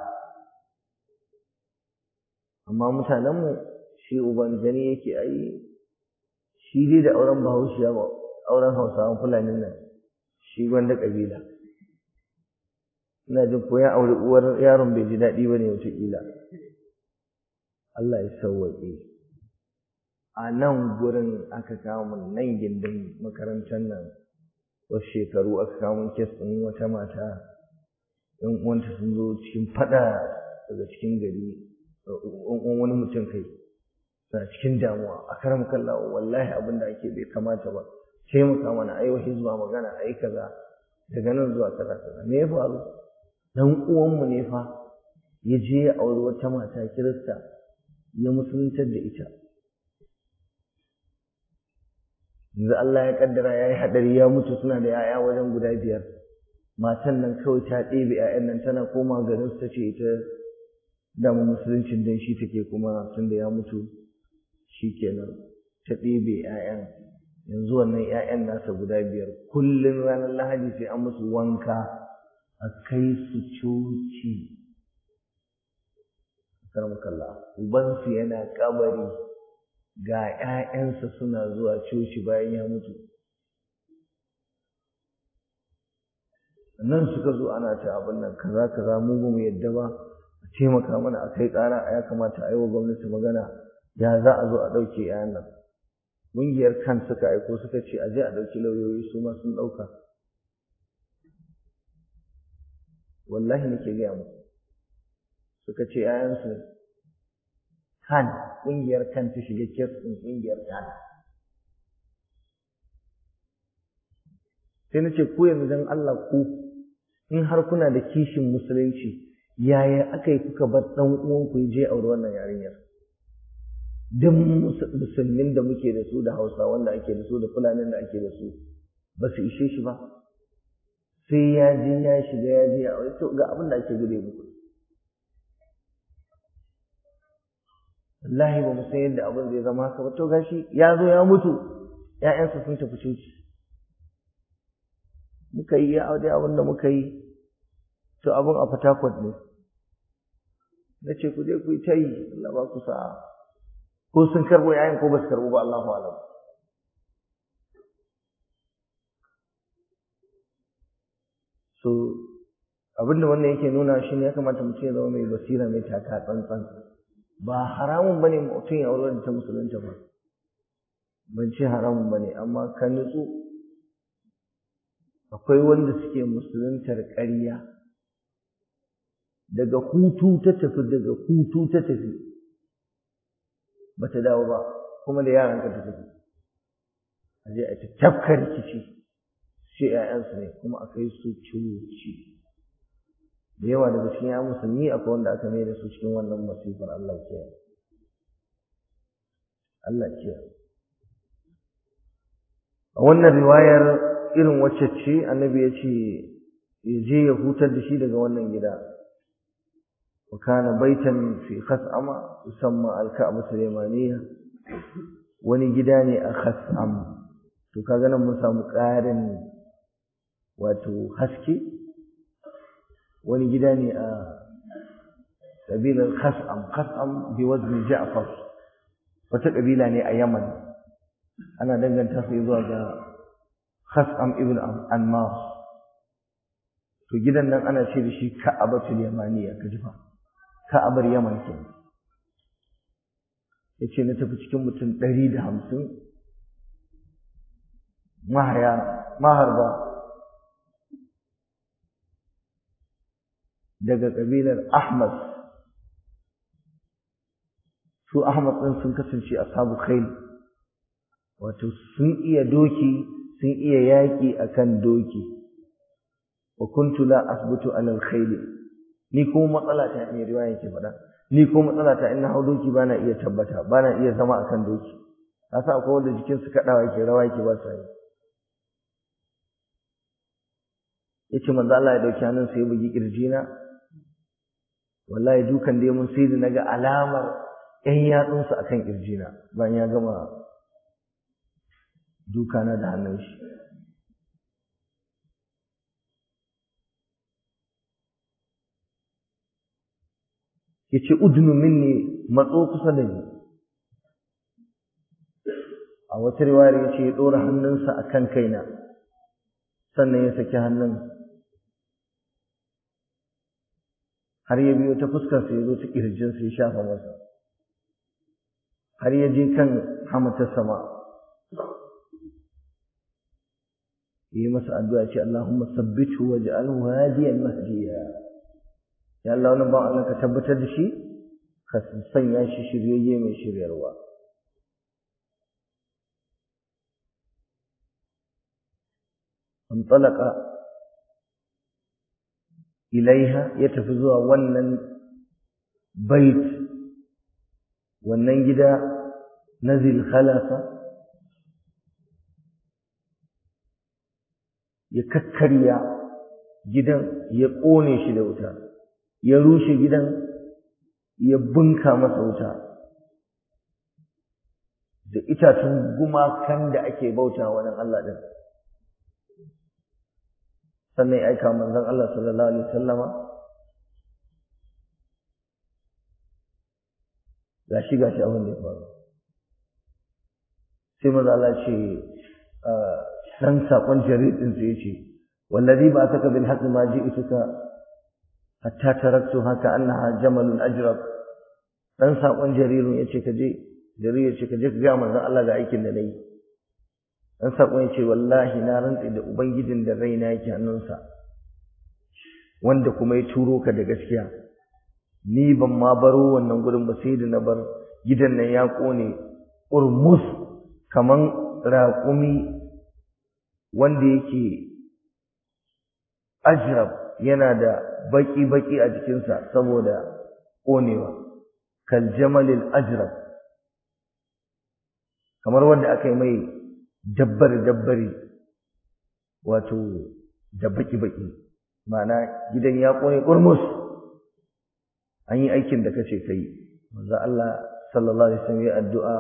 amma mutanenmu shi uban gani yake ai shi dai da auren bahaushiya ba auren hausawan fulanin nan shi gwanda ƙabila ina jin ko ya auri uwar yaron bai ji daɗi ba ne wataƙila Allah ya sauwaƙe a nan gurin aka kawo min nan gindin makarantar nan wasu shekaru aka kawo min kes ɗin wata mata ɗan uwanta sun zo cikin faɗa daga cikin gari wani mutum kai suna cikin damuwa a karam kallawa wallahi abin da ake bai kamata ba taimaka mana ai wahi zuwa magana ai kaza daga nan zuwa kaza kaza me ya faru dan uwanmu ne fa ya je ya auri wata mata kirista ya musuluntar da ita yanzu Allah ya kaddara ya yi haɗari ya mutu suna da 'ya'ya wajen guda biyar matan nan kawai ta ɗebe 'ya'yan nan tana koma garin su ta ce ita dama musuluncin dan shi take kuma tunda ya mutu shi kenan ta ɗebe 'ya'yan yanzu wannan 'ya'yan nasa guda biyar kullum ranar lahadi sai an musu wanka a kai su coci karmakalla ubansu yana kabari ga 'ya'yansa suna zuwa coci bayan ya mutu nan suka zo ana ta abin nan kaza kaza mu ba mu yadda ba a taimaka mana a kai ƙara ya kamata a yi wa gwamnati magana ya za a zo a ɗauke 'ya'yan nan ƙungiyar kan suka aiko suka ce a je a ɗauki lauyoyi su ma sun ɗauka wallahi nake gaya muku suka ce ‘ya'yansu kan ƙungiyar kan ta shiga kes ɗin ƙungiyar kan sai na ce ku yanzu don Allah ku in har kuna da kishin musulunci yaya aka yi kuka bar ɗan uwanku ya je aure wannan yarinyar duk musulmin da muke da su da hausa wanda ake da su da fulanin da ake da su ba su ishe shi ba sai ya je ya shiga ya je ya aure to ga abin da ake gude muku wallahi ba mu san yadda abin zai zama haka ba to gashi ya zo ya mutu ƴaƴansa sun tafi coci muka yi ya aure abin da muka yi to abin a fatakwat ne na ce ku je ku yi ta yi Allah ba ku sa'a ko sun karbo yayin ko ba su karbo ba Allahu alam so abinda wannan yake nuna shi ne ya kamata mutum ya zama mai basira mai taka tsantsan ba haramun bane mutum ya aure da ta musulunta ba ban ce haramun bane amma ka nutsu akwai wanda suke musuluntar ƙarya daga hutu ta tafi daga hutu ta tafi bata dawo ba kuma da yaran ka ta tafi a je a ta tafka rikici sai ‘ya'yansu ne kuma a kai su ciwoci da yawa daga cikin ya musulmi akwai wanda aka mai da su cikin wannan masifar Allah ke Allah ke a wannan riwayar irin wacce ce annabi ya ce ya je ya hutar da shi daga wannan gida wa kana baitan fi khas'ama yusamma al-ka'bah al-yamaniyya wani gida ne a khas'am to kaga nan mun samu ƙarin wato haske wani gida ne a ƙabilar khas'am khas'am bi wazni ja'far wata ƙabila ne a yaman ana danganta su zuwa ga khas'am ibn anmar to gidan nan ana ce da shi ka'abatul yamaniya ka ji fa ka'abar yaman ke ya ce na tafi cikin mutum ɗari da hamsin mahaya maharba daga ƙabilar ahmad su ahmad ɗin sun kasance ashabu khail wato sun iya doki sun iya yaƙi akan doki wa kuntu la asbutu ala al-khayl ni ko matsala ta ne riwaya ke faɗa ni ko matsala ta in na hau doki bana iya tabbata bana iya zama akan doki kasa akwai wanda jikin su kadawa yake rawa yake ba sa yi yace manzo Allah ya dauki hannun sa ya bugi kirjina wallahi dukan da mun sai da naga alamar ƴan yatsunsa akan kirjina bayan ya gama dukana da hannun shi yace udnu minni matso kusa da ni a wata riwayar yace ya dora hannunsa akan kaina sannan ya saki hannun har ya biyo ta fuskar sa yazo ta kirjin sa ya shafa masa har ya je kan hamatar sama yi masa addu'a ce Allahumma sabbithu waj'alhu hadiyan mahdiya ya Allah wannan ba Allah ka tabbatar da shi ka sanya shi shiryayye mai shiryarwa انطلق ilaiha ya tafi zuwa wannan bait wannan gida na zilkhalafa ya kakkarya gidan ya ƙone shi da wuta ya rushe gidan ya bunka masa wuta da itacen gumakan da ake bauta wa Allah din sannan ya aika manzon Allah sallallahu alaihi wasallama gashi gashi abin da ya faru sai manzo Allah ce dan sakon jaridin sai yace wallazi ba saka bil haqqi ma ji'tuka hatta taraktu haka annaha jamalun ajrab dan sakon jarirun yace ka je jarir yace ka je ka ga manzon Allah ga aikin da nayi dan sakon yace wallahi na rantsi da ubangijin da raina yake hannunsa wanda kuma ya turo ka da gaskiya ni ban ma baro wannan gurin ba sai da na bar gidan nan ya kone urmus kaman raƙumi wanda yake ajrab yana da baki-baki a jikinsa saboda ƙonewa kal jamalil ajrab kamar wanda aka yi mai dabbare-dabbare wato da baki-baki ma'ana gidan ya ƙone ƙurmus an yi aikin da kace kai manzo Allah sallallahu alaihi wasallam ya addu'a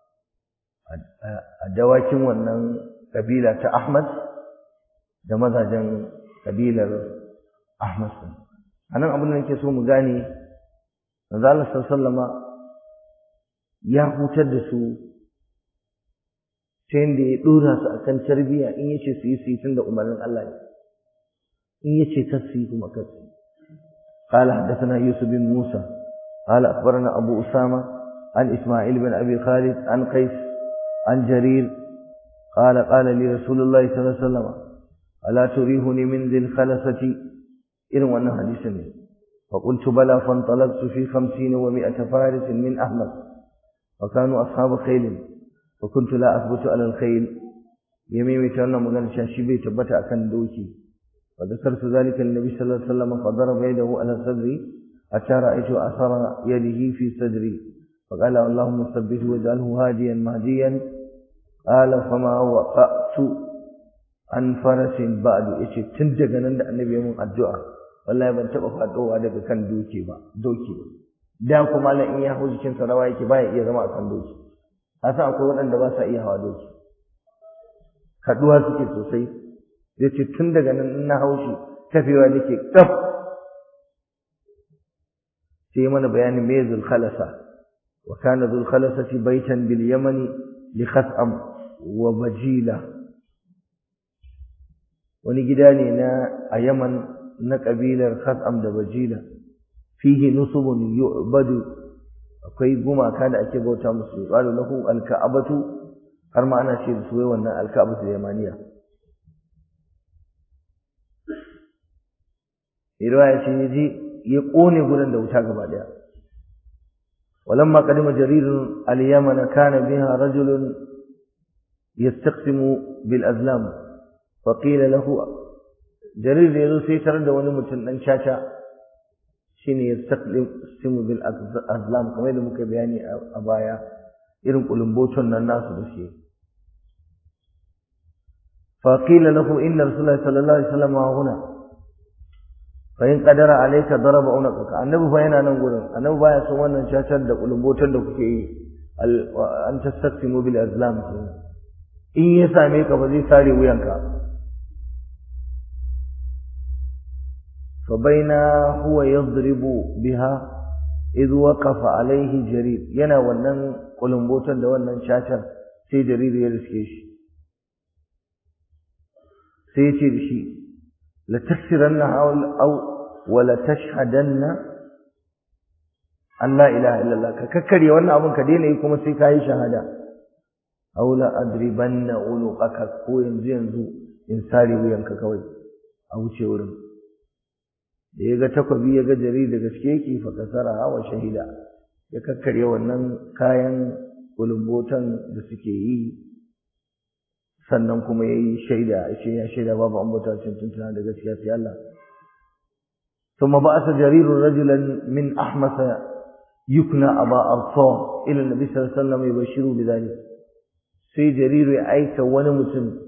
a dawakin wannan kabila ta Ahmad da mazajen kabilar Ahmad din anan abin da nake so mu gane manzo Allah sallallahu ya hutar da su ta yadda ya dora su akan tarbiyya in yace su yi su yi tunda umarnin Allah ne in yace kar su yi kuma kar su قال حدثنا يوسف بن موسى قال أخبرنا أبو أسامة عن إسماعيل بن أبي خالد عن قيس عن جرير قال قال لي رسول الله صلى الله عليه وسلم ألا تريهني من ذي الخلفة إن وانا حديثني فقلت بلى فانطلقت في خمسين ومائة فارس من أحمد وكانوا أصحاب خيل فكنت لا أثبت على الخيل يميمي تانا مغانا شاشبي تبتا أكن دوكي وذكرت ذلك النبي صلى الله عليه وسلم فضرب يده على صدري حتى رأيت أثر يده في صدري فقال اللهم ثبته واجعله هاديا مهديا قال فما وقعت عن فرس بعد yace tun daga nan da annabi ya mun addu'a wallahi ban taba fadowa daga kan doki ba doki ba da kuma la in ya hau jikin sa rawa yake baya iya zama akan doki asa akwai waɗanda ba sa iya hawa doki kaduwa suke sosai yace tun daga nan in na haushi tafewa nake kaf sai mana bayanin me zul khalasa wa kana zul khalasati baitan bil yamani li khas'am wa bajila wani gida ne na a yaman na kabilar khas'am da bajila fihi nusubun yu'badu akwai gumaka da ake bauta musu qalu lahu alka'abatu har ma ana ce da su wai wannan alka'abatu yamaniya riwaya ce yaji ya kone gurin da wuta gaba daya ولما قدم جرير اليمن كان بها رجل يستقسم بالأزلام فقيل له جرير يزو سيتر da wani mutum dan caca shine yastaqsimu bil azlam kamar da muka bayani a baya irin kulumboton nan nasu da shi فقيل له إن رسول الله صلى الله عليه وسلم هنا فإن قدر عليك ضرب عنقك annabi fa yana nan gurin annabi baya son wannan cacar da kulumbotan da kuke yi an tastaqsimu bil azlam in ya same ka ba zai sare wuyanka fa baina huwa yadribu biha idh waqafa alaihi jarir yana wannan kulumbotan da wannan cacar sai jarir ya riske shi sai ya ce da shi la taksiranna aw wala tashhadanna an la ilaha illallah ka kakkare wannan abun ka daina yi kuma sai ka yi shahada aw la adribanna uluqaka ko yanzu yanzu in sare wuyanka kawai a wuce wurin da ya ga takwabi ya ga jari da gaske yake fa kasara wa shahida ya kakkare wannan kayan kulumbotan da suke yi sannan kuma ya yi shaida ce ya shaida babu an bauta cin tuntuna da gaskiya sai Allah ثم بعث جرير رجلا من أحمس يكنى أبا أرطاه إلى النبي صلى الله عليه وسلم يبشره بذلك sai jariru ya aika wani mutum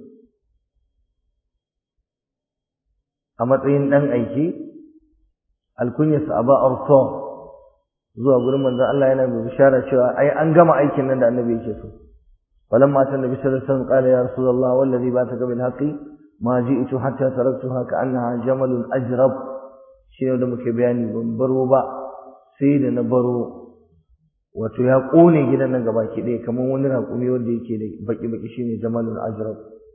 a matsayin ɗan aiki alkunyarsa a ba'ar zuwa gurin manzon Allah yana mai bishara cewa ai an gama aikin nan da annabi yake so falamma ta nabi sallallahu alaihi wasallam qala ya rasulullah wallazi ba'athaka bil haqqi ma ji'tu hatta taraktuha ka'annaha jamalun ajrab shine da muke bayani ban baro ba sai da na baro wato ya kone gidan nan gabaki ɗaya kamar wani raƙumi wanda yake da baki-baki shine jamalul ajrab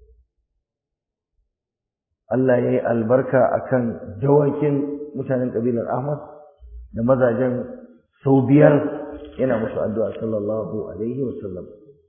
Allah ya yi albarka akan dawakin mutanen ƙabilar Ahmad da mazajen sau biyar yana musu addu'a sallallahu alaihi wa sallam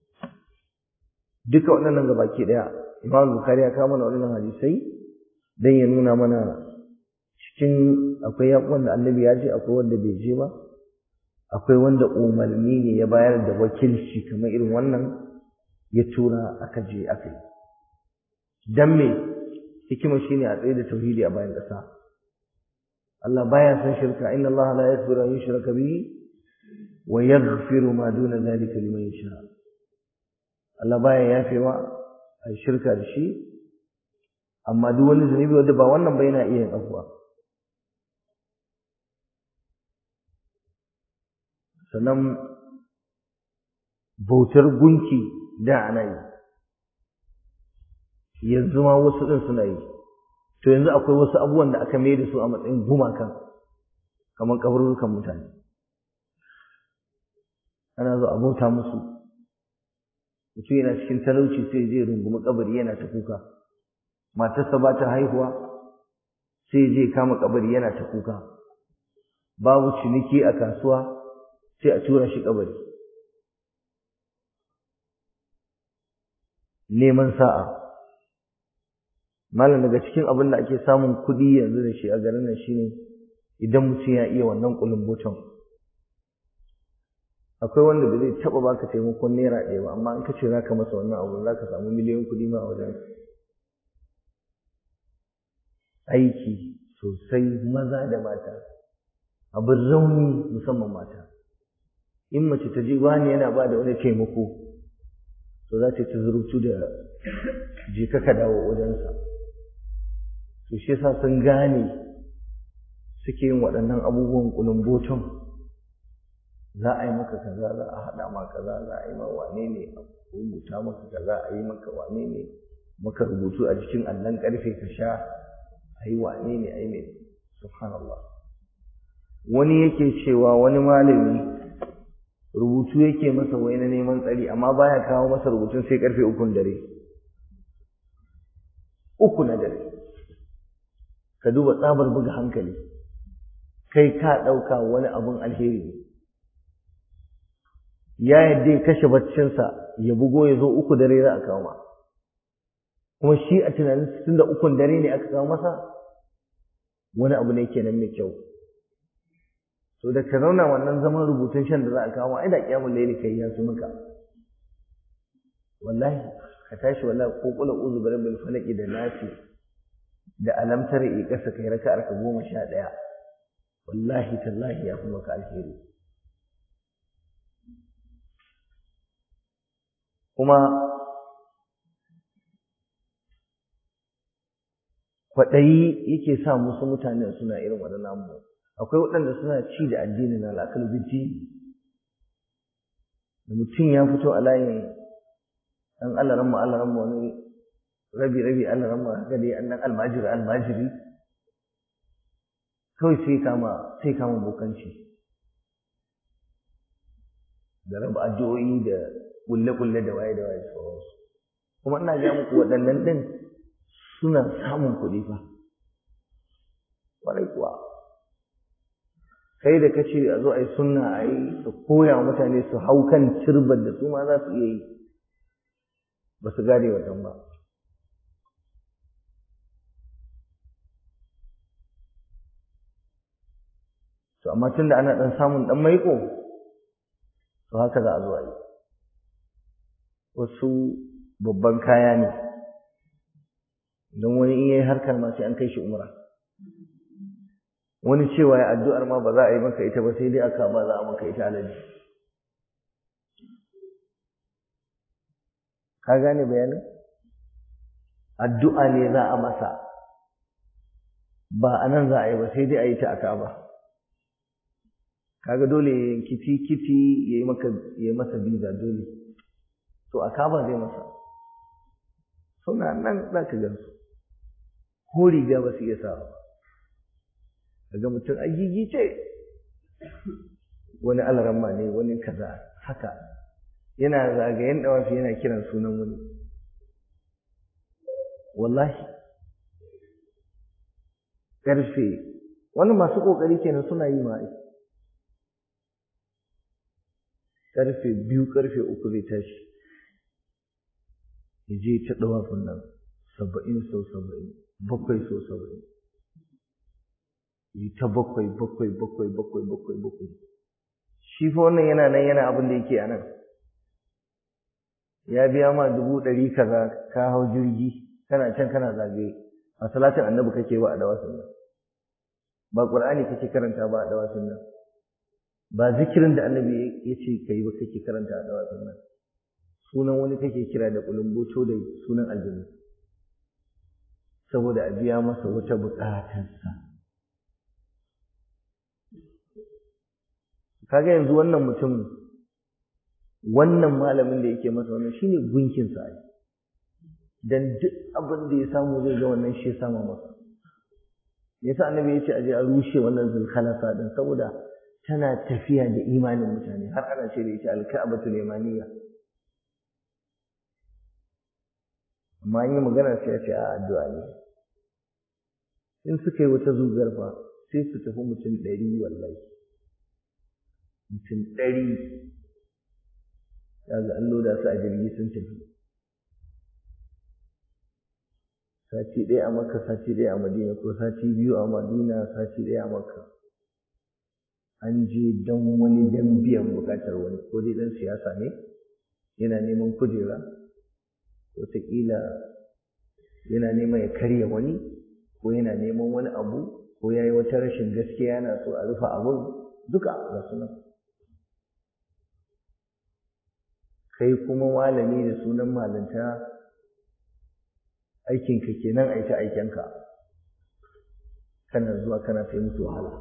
duka waɗannan gabaki ɗaya Imam Bukhari ya kawo mana waɗannan hadisai dan ya nuna mana cikin akwai yaƙon da Annabi ya je akwai wanda bai je ba akwai wanda umarni ne ya bayar da wakilci kamar irin wannan ya tura aka je aka yi dan me hikima shine a tsaye da tauhidi a bayan ƙasa Allah baya san shirka inna Allah la yaghfiru an yushraka bihi wa yaghfiru ma duna dhalika liman yasha Allah baya yafewa a shirka da shi amma duk wani zunubi wanda ba wannan ba yana iya yin afuwa sannan bautar gunki da ana yi yanzu ma wasu ɗin suna yi to yanzu akwai wasu abubuwan da aka mai da su a matsayin gumakan kamar kaburukan mutane ana zo a bauta musu mutum yana cikin talauci sai je rungumi kabari yana ta kuka matarsa ba ta haihuwa sai je kama kabari yana ta kuka babu ciniki a kasuwa sai a tura shi kabari neman sa'a malam daga cikin abin da ake samun kuɗi yanzu da shi a garin nan shine idan mutum ya iya wannan kulumbutan akwai wanda ba zai taɓa baka taimakon naira ɗaya ba amma in ka ce zaka masa wannan abu za ka samu miliyan kuɗi ma a wajen aiki sosai maza da mata abin rauni musamman mata in mace ta ji wani yana ba da wani taimako to za ta ci zurutu da je ka dawo wajensa to shi yasa sun gane suke yin waɗannan abubuwan kulumboton za a yi maka kaza za a haɗa ma kaza za a yi ma wane ne a rubuta maka kaza a yi maka wane ne maka rubutu a jikin allon ƙarfe ka sha a yi wane ne a yi mai subhanallah wani yake cewa wani malami rubutu yake masa wai na neman tsari amma baya kawo masa rubutun sai karfe ukun dare uku na dare ka duba tsabar buga hankali kai ka ɗauka wani abun alheri ne ya yadda ya kashe baccinsa ya bugo ya zo uku dare za a kawo ma kuma shi a tunanin tun da ukun dare ne aka kawo masa wani abu ne kenan mai kyau to da ka zauna wannan zaman rubutun shan da za a kawo ai da kiyamul laili kai ya su maka wallahi ka tashi wallahi ko kula uzu bi rabbil falaqi da nasi da alamtar i kasa kai raka'ar ka goma sha ɗaya wallahi tallahi ya fi maka alheri kuma kwaɗayi yake sa musu mutane suna irin waɗannan abubuwa akwai waɗanda suna ci da addini na al'akal biddi da mutum ya fito a layin ɗan alaran ma alaran ma wani rabi rabi alaran ma haka dai an ɗan almajiri almajiri kawai sai kama sai kama bokanci da raba addu'o'i da kulle-kulle da waye da waye sauransu kuma ina ga muku waɗannan ɗin suna samun kuɗi fa ƙwarai kuwa kai da kace a zo a yi sunna a yi su koya wa mutane su hau kan turbar da su ma za su iya yi ba su gane wannan ba to amma tun da ana ɗan samun ɗan maiko to haka za a zo a yi wasu babban kaya ne don wani in yayi harkar ma sai an kai shi umra wani cewa ya addu'ar ma ba za a yi maka ita ba sai dai aka ba za a maka ita alaji ka gane bayanin addu'a ne za a masa ba a nan za a yi ba sai dai a yi ta a kaba kaga dole kiti kiti ya yi maka ya yi masa biza dole to a kaba zai masa suna nan za ka gansu ko riga ba su iya sa ba kaga mutum a gigice wani alaramma ne wani kaza haka yana zagayen dawafi yana kiran sunan wani wallahi ƙarfe wani masu ƙoƙari kenan suna yi ma'a ƙarfe biyu ƙarfe uku zai tashi ya je ta ɗawafin nan saba'in sau saba'in bakwai sau saba'in yi ta bakwai bakwai bakwai bakwai bakwai bakwai shi fa wannan yana nan yana abin da yake a nan ya biya ma dubu ɗari kaza ka hau jirgi kana can kana zagaye a salatin annabi kake ba a dawasin nan ba ƙur'ani kake karanta ba a dawasin nan ba zikirin da annabi ya ce ka yi ba kake karanta a dawasin nan sunan wani kake kira da kulumboto da sunan aljanu saboda a biya masa wata buƙatarsa kaga yanzu wannan mutum wannan malamin da yake masa wannan shine gunkin sa ai dan duk abin da ya samu zai ga wannan shi ya sama masa yasa annabi ya ce aje a rushe wannan zulkhalasa din saboda tana tafiya da imanin mutane har ana ce da ita alka'abatul yamaniya amma an yi magana sai ya ce a addu'a ne in suka yi wata zugar fa sai su tafi mutum ɗari wallahi mutum ɗari daga an loda su a jirgi sun tafi sati ɗaya a makka sati ɗaya a madina ko sati biyu a madina sati ɗaya a makka an je don wani don biyan buƙatar wani ko dai ɗan siyasa ne yana neman kujera wataƙila yana neman ya karya wani ko yana neman wani abu ko ya yi wata rashin gaskiya yana so a rufe abun duka ga sunan kai kuma malami da sunan malanta aikinka kenan a ita aikenka kana zuwa kana sai musu wahala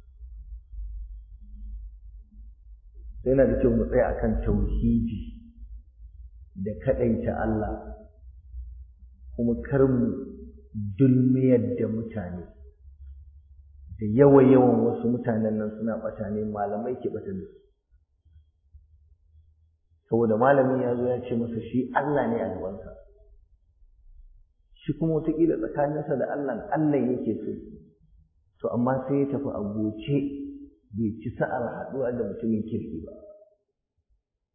yana da kyau mu tsaya akan tauhidi da kaɗaita Allah kuma kar mu dulmiyar da mutane da yawa-yawan wasu mutanen nan suna ɓata ne malamai ke ɓata da su saboda malamin ya zo ya ce masa shi Allah ne a gabansa shi kuma wataƙila tsakaninsa da Allah Allah yake so to amma sai ya tafi a goce bai ci sa'ar haɗuwa da mutumin kirki ba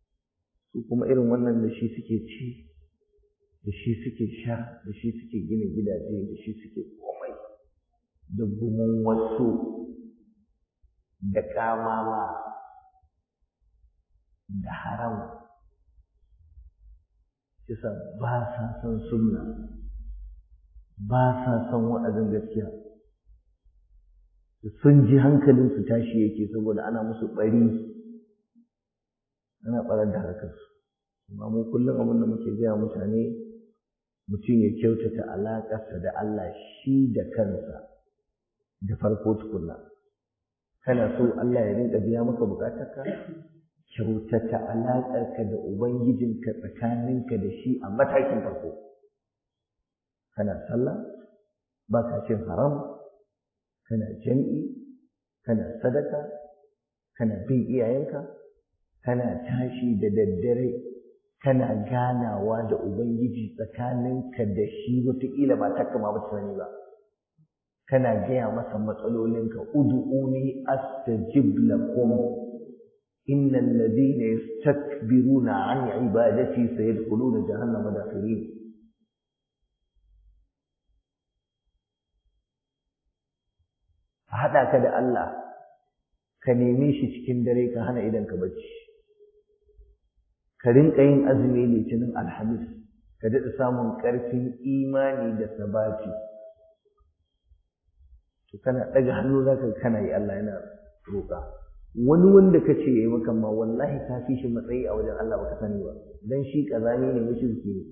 su kuma irin wannan da shi suke ci da shi suke sha da shi suke gina gidaje da shi suke komai da gumin wasu da kamama da haram kisa ba sa son sunna ba sa son wa'azin gaskiya sun ji hankalinsu tashi yake saboda ana musu bari ana barar da harkarsu amma mu kullum abin da muke gaya mutane mutum ya kyautata alaƙarsa da Allah shi da kansa da farko tukunna kana so Allah ya rinka biya maka bukatarka kyautata alaƙarka da ubangijinka tsakaninka da shi a matakin farko kana sallah ba ka cin haram kana jam'i kana sadaka kana bin iyayenka kana tashi da daddare kana ganawa da ubangiji tsakaninka da shi wataƙila ba ta kama ba sani ba kana gaya masa matsalolinka ud'uni astajib lakum innal ladina yastakbiruna an ibadati sayadkhuluna jahannama dakhirin a haɗa ka da Allah ka neme shi cikin dare ka hana idan ka bacci ka rinka yin azumi litinin alhamis ka daɗa samun ƙarfin imani da sabati to kana ɗaga hannu za ka kana yi Allah yana roƙa wani wanda ka ce ya yi maka ma wallahi ka fi shi matsayi a wajen Allah baka sani ba dan shi ƙazami ne mushriki ne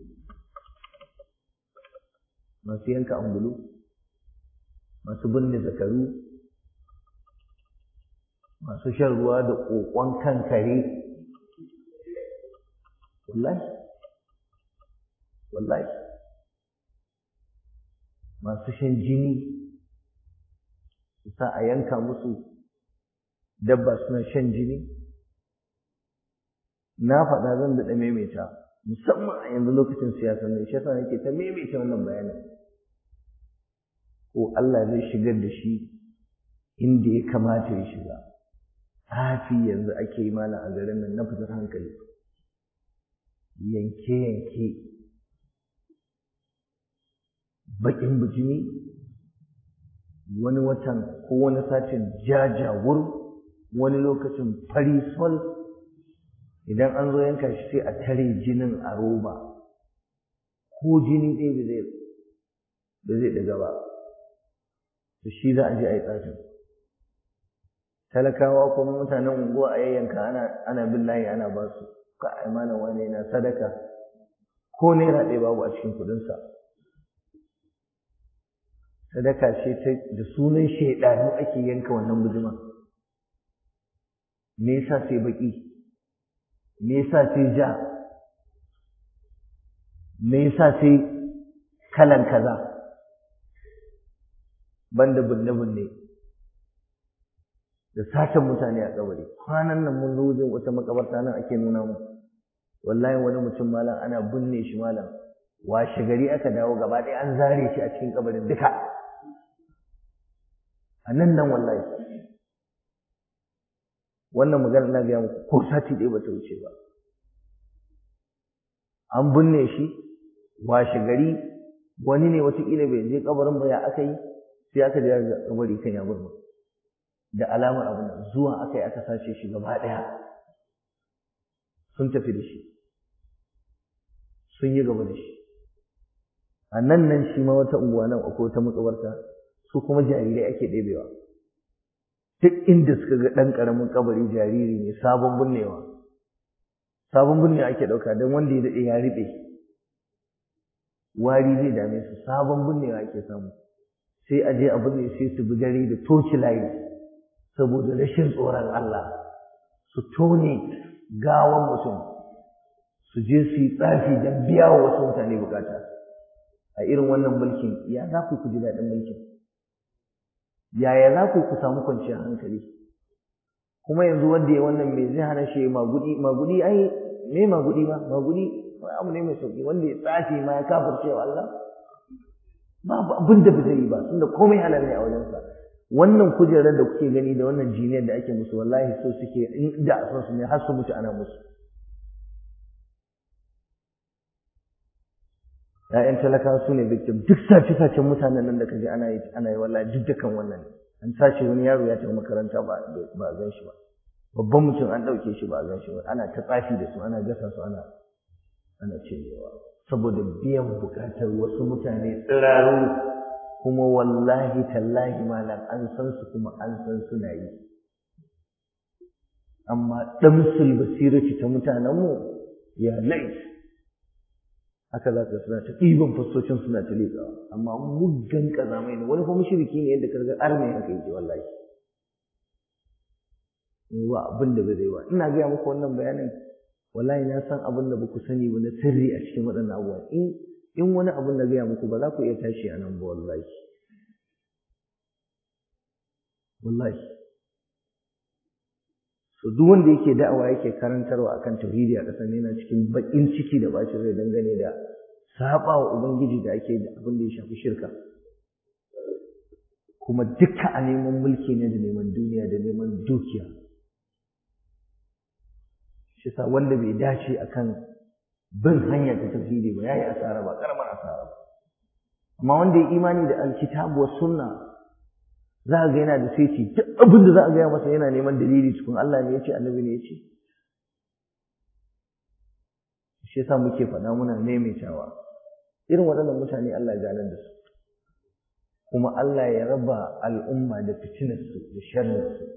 masu yanka angulu masu binne zakaru masu shan ruwa da ƙoƙon kan kare wallahi wallahi masu shan jini su sa a yanka musu dabba suna shan jini na faɗa zan daɗa maimaita musamman a yanzu lokacin siyasa ne shi yasa nake ta maimaita wannan bayanin ko Allah zai shigar da shi inda ya kamata ya shiga hafi yanzu ake yi mana a garin nan na fitar hankali yanke-yanke baƙin bijimi wani watan ko wani satin jajawur wani lokacin fari sol idan an zo yanka shi sai a tare jinin a roba ko jini ɗaya da zai ɗaga ba da shi za a je a yi tsafin talakawa kuma mutanen unguwa a yayyanka ana ana bin layi ana ba su ka ai malam wani yana sadaka ko naira ɗaya babu a cikin kuɗinsa sadaka ce ta da sunan shaidanu ake yanka wannan bujima me yasa sai baki me yasa sai ja me yasa sai kalan kaza banda bunne-bunne da satan mutane a kabari kwanan nan mun zo wajen wata makabarta nan ake nuna mu wallahi wani mutum malam ana binne shi malam washe gari aka dawo gaba ɗaya an zare shi a cikin kabarin duka a nan nan wallahi wannan magana na gaya muku ko sati ɗaya ba ta wuce ba an binne shi washe gari wani ne wataƙila bai je kabarin ba ya aka yi sai aka je kabari kan ya burma da alamar abin nan zuwa aka yi aka sace shi gaba ɗaya sun tafi da shi sun yi gaba da shi a nan nan shi ma wata unguwa nan akwai wata makabarta su kuma jarirai ake ɗebewa duk inda suka ga ɗan ƙaramin kabari jariri ne sabon binnewa sabon binnewa ake ɗauka don wanda ya daɗe ya riɓe wari zai dame su sabon binnewa ake samu sai a je a binne sai su bi dare da toci layi saboda rashin tsoron Allah su tone gawan mutum su je su yi tsafi don biya wa wasu mutane bukata a irin wannan mulkin ya za ku ku ji daɗin mulkin yaya za ku ku samu kwanciyar hankali kuma yanzu wanda ya wannan me zai hana shi magudi magudi ai me magudi ba magudi abu ne mai sauki wanda ya tsafi ma ya kafirce wa Allah babu abin da ba zai yi ba tunda komai halal ne a wajensa wannan kujerar da kuke gani da wannan jiniyar da ake musu wallahi so suke in da a son su ne har su mutu ana musu ‘ya'yan talakawa su ne victim duk sace-sacen mutanen nan da ka ji ana yi ana yi wallahi duk dukan wannan an sace wani yaro ya tafi makaranta ba a gan shi ba babban mutum an ɗauke shi ba a gan shi ba ana ta tsafi da su ana gasa su ana ana cinyewa saboda biyan buƙatar wasu mutane tsiraru kuma wallahi tallahi malam an san su kuma an san suna yi amma damsul basirati ta mutanenmu ya lait haka za ka suna ta ɗiban fassocin suna ta leƙawa amma muggan ƙazamai ne wani kuma shiriki ne yadda karga arme haka yake wallahi ba abin da ba zai ba ina gaya muku wannan bayanin wallahi na san abin da ba ku sani ba na sirri a cikin waɗannan abubuwa in in wani abin da gaya muku ba za ku iya tashi a nan ba wallahi wallahi so duk wanda yake da'awa yake karantarwa akan tauhidi a ƙasar yana cikin baƙin ciki da bacin rai dangane da saba wa ubangiji da ake da abin da ya shafi shirka kuma duka a neman mulki ne da neman duniya da neman dukiya shi sa wanda bai dace akan bin hanya ta tauhidi ba yayi asara ba karamar asara ba amma wanda ya imani da alkitabu was sunna za a ga yana da sai duk abin da za a gaya masa yana neman dalili cikin Allah ne ya ce annabi ne ya ce shi yasa muke faɗa muna maimaitawa irin waɗannan mutane Allah ya ganar da su kuma Allah ya raba al'umma da fitinarsu da sharrinsu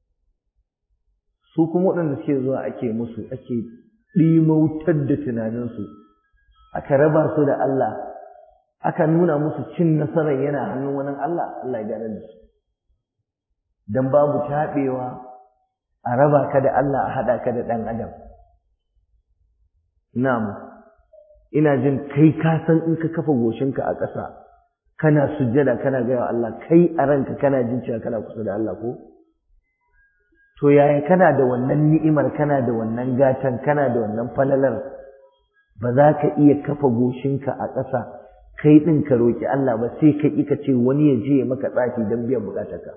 su kuma waɗanda suke zuwa ake musu ake ɗimautar da tunaninsu aka raba su da Allah aka nuna musu cin nasarar yana hannun wani Allah Allah ya ganar da su don babu taɓewa a raba ka da Allah a haɗa ka da ɗan adam na'am ina jin kai ka san in ka kafa goshinka a ƙasa kana sujjada kana gaya wa Allah kai a ranka kana jin cewa kana kusa da Allah ko to yaya kana da wannan ni'imar kana da wannan gatan kana da wannan falalar ba za ka iya kafa goshinka a ƙasa kai ɗin ka roƙi Allah ba sai ka ƙi ka ce wani ya je ya maka tsafi don biyan buƙatarka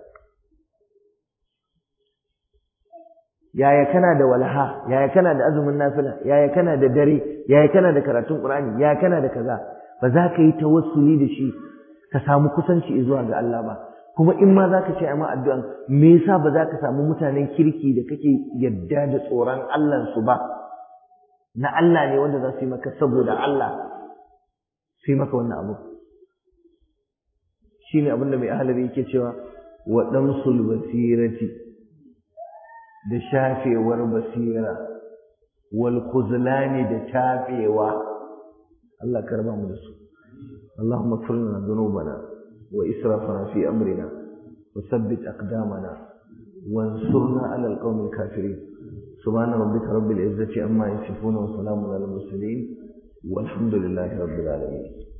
yaya kana da walha yaya kana da azumin nafila yaya kana da dare yaya kana da karatun qur'ani yaya kana da kaza ba za ka yi tawassuli da shi ka samu kusanci zuwa ga Allah ba kuma in ma za ka ce amma addu'an me yasa ba za ka samu mutanen kirki da kake yadda da tsoron Allah su ba na Allah ne wanda za su yi maka saboda Allah su yi maka wannan abu shine abin da mai ahalari yake cewa wa damsul basirati da shafewar basira wal khuzlani da tafewa Allah karba mu da su اللهم اغفر لنا ذنوبنا وإسرافنا في أمرنا وثبت أقدامنا وانصرنا على القوم الكافرين سبحان ربك رب العزة عما يصفون وسلام على المرسلين والحمد لله رب العالمين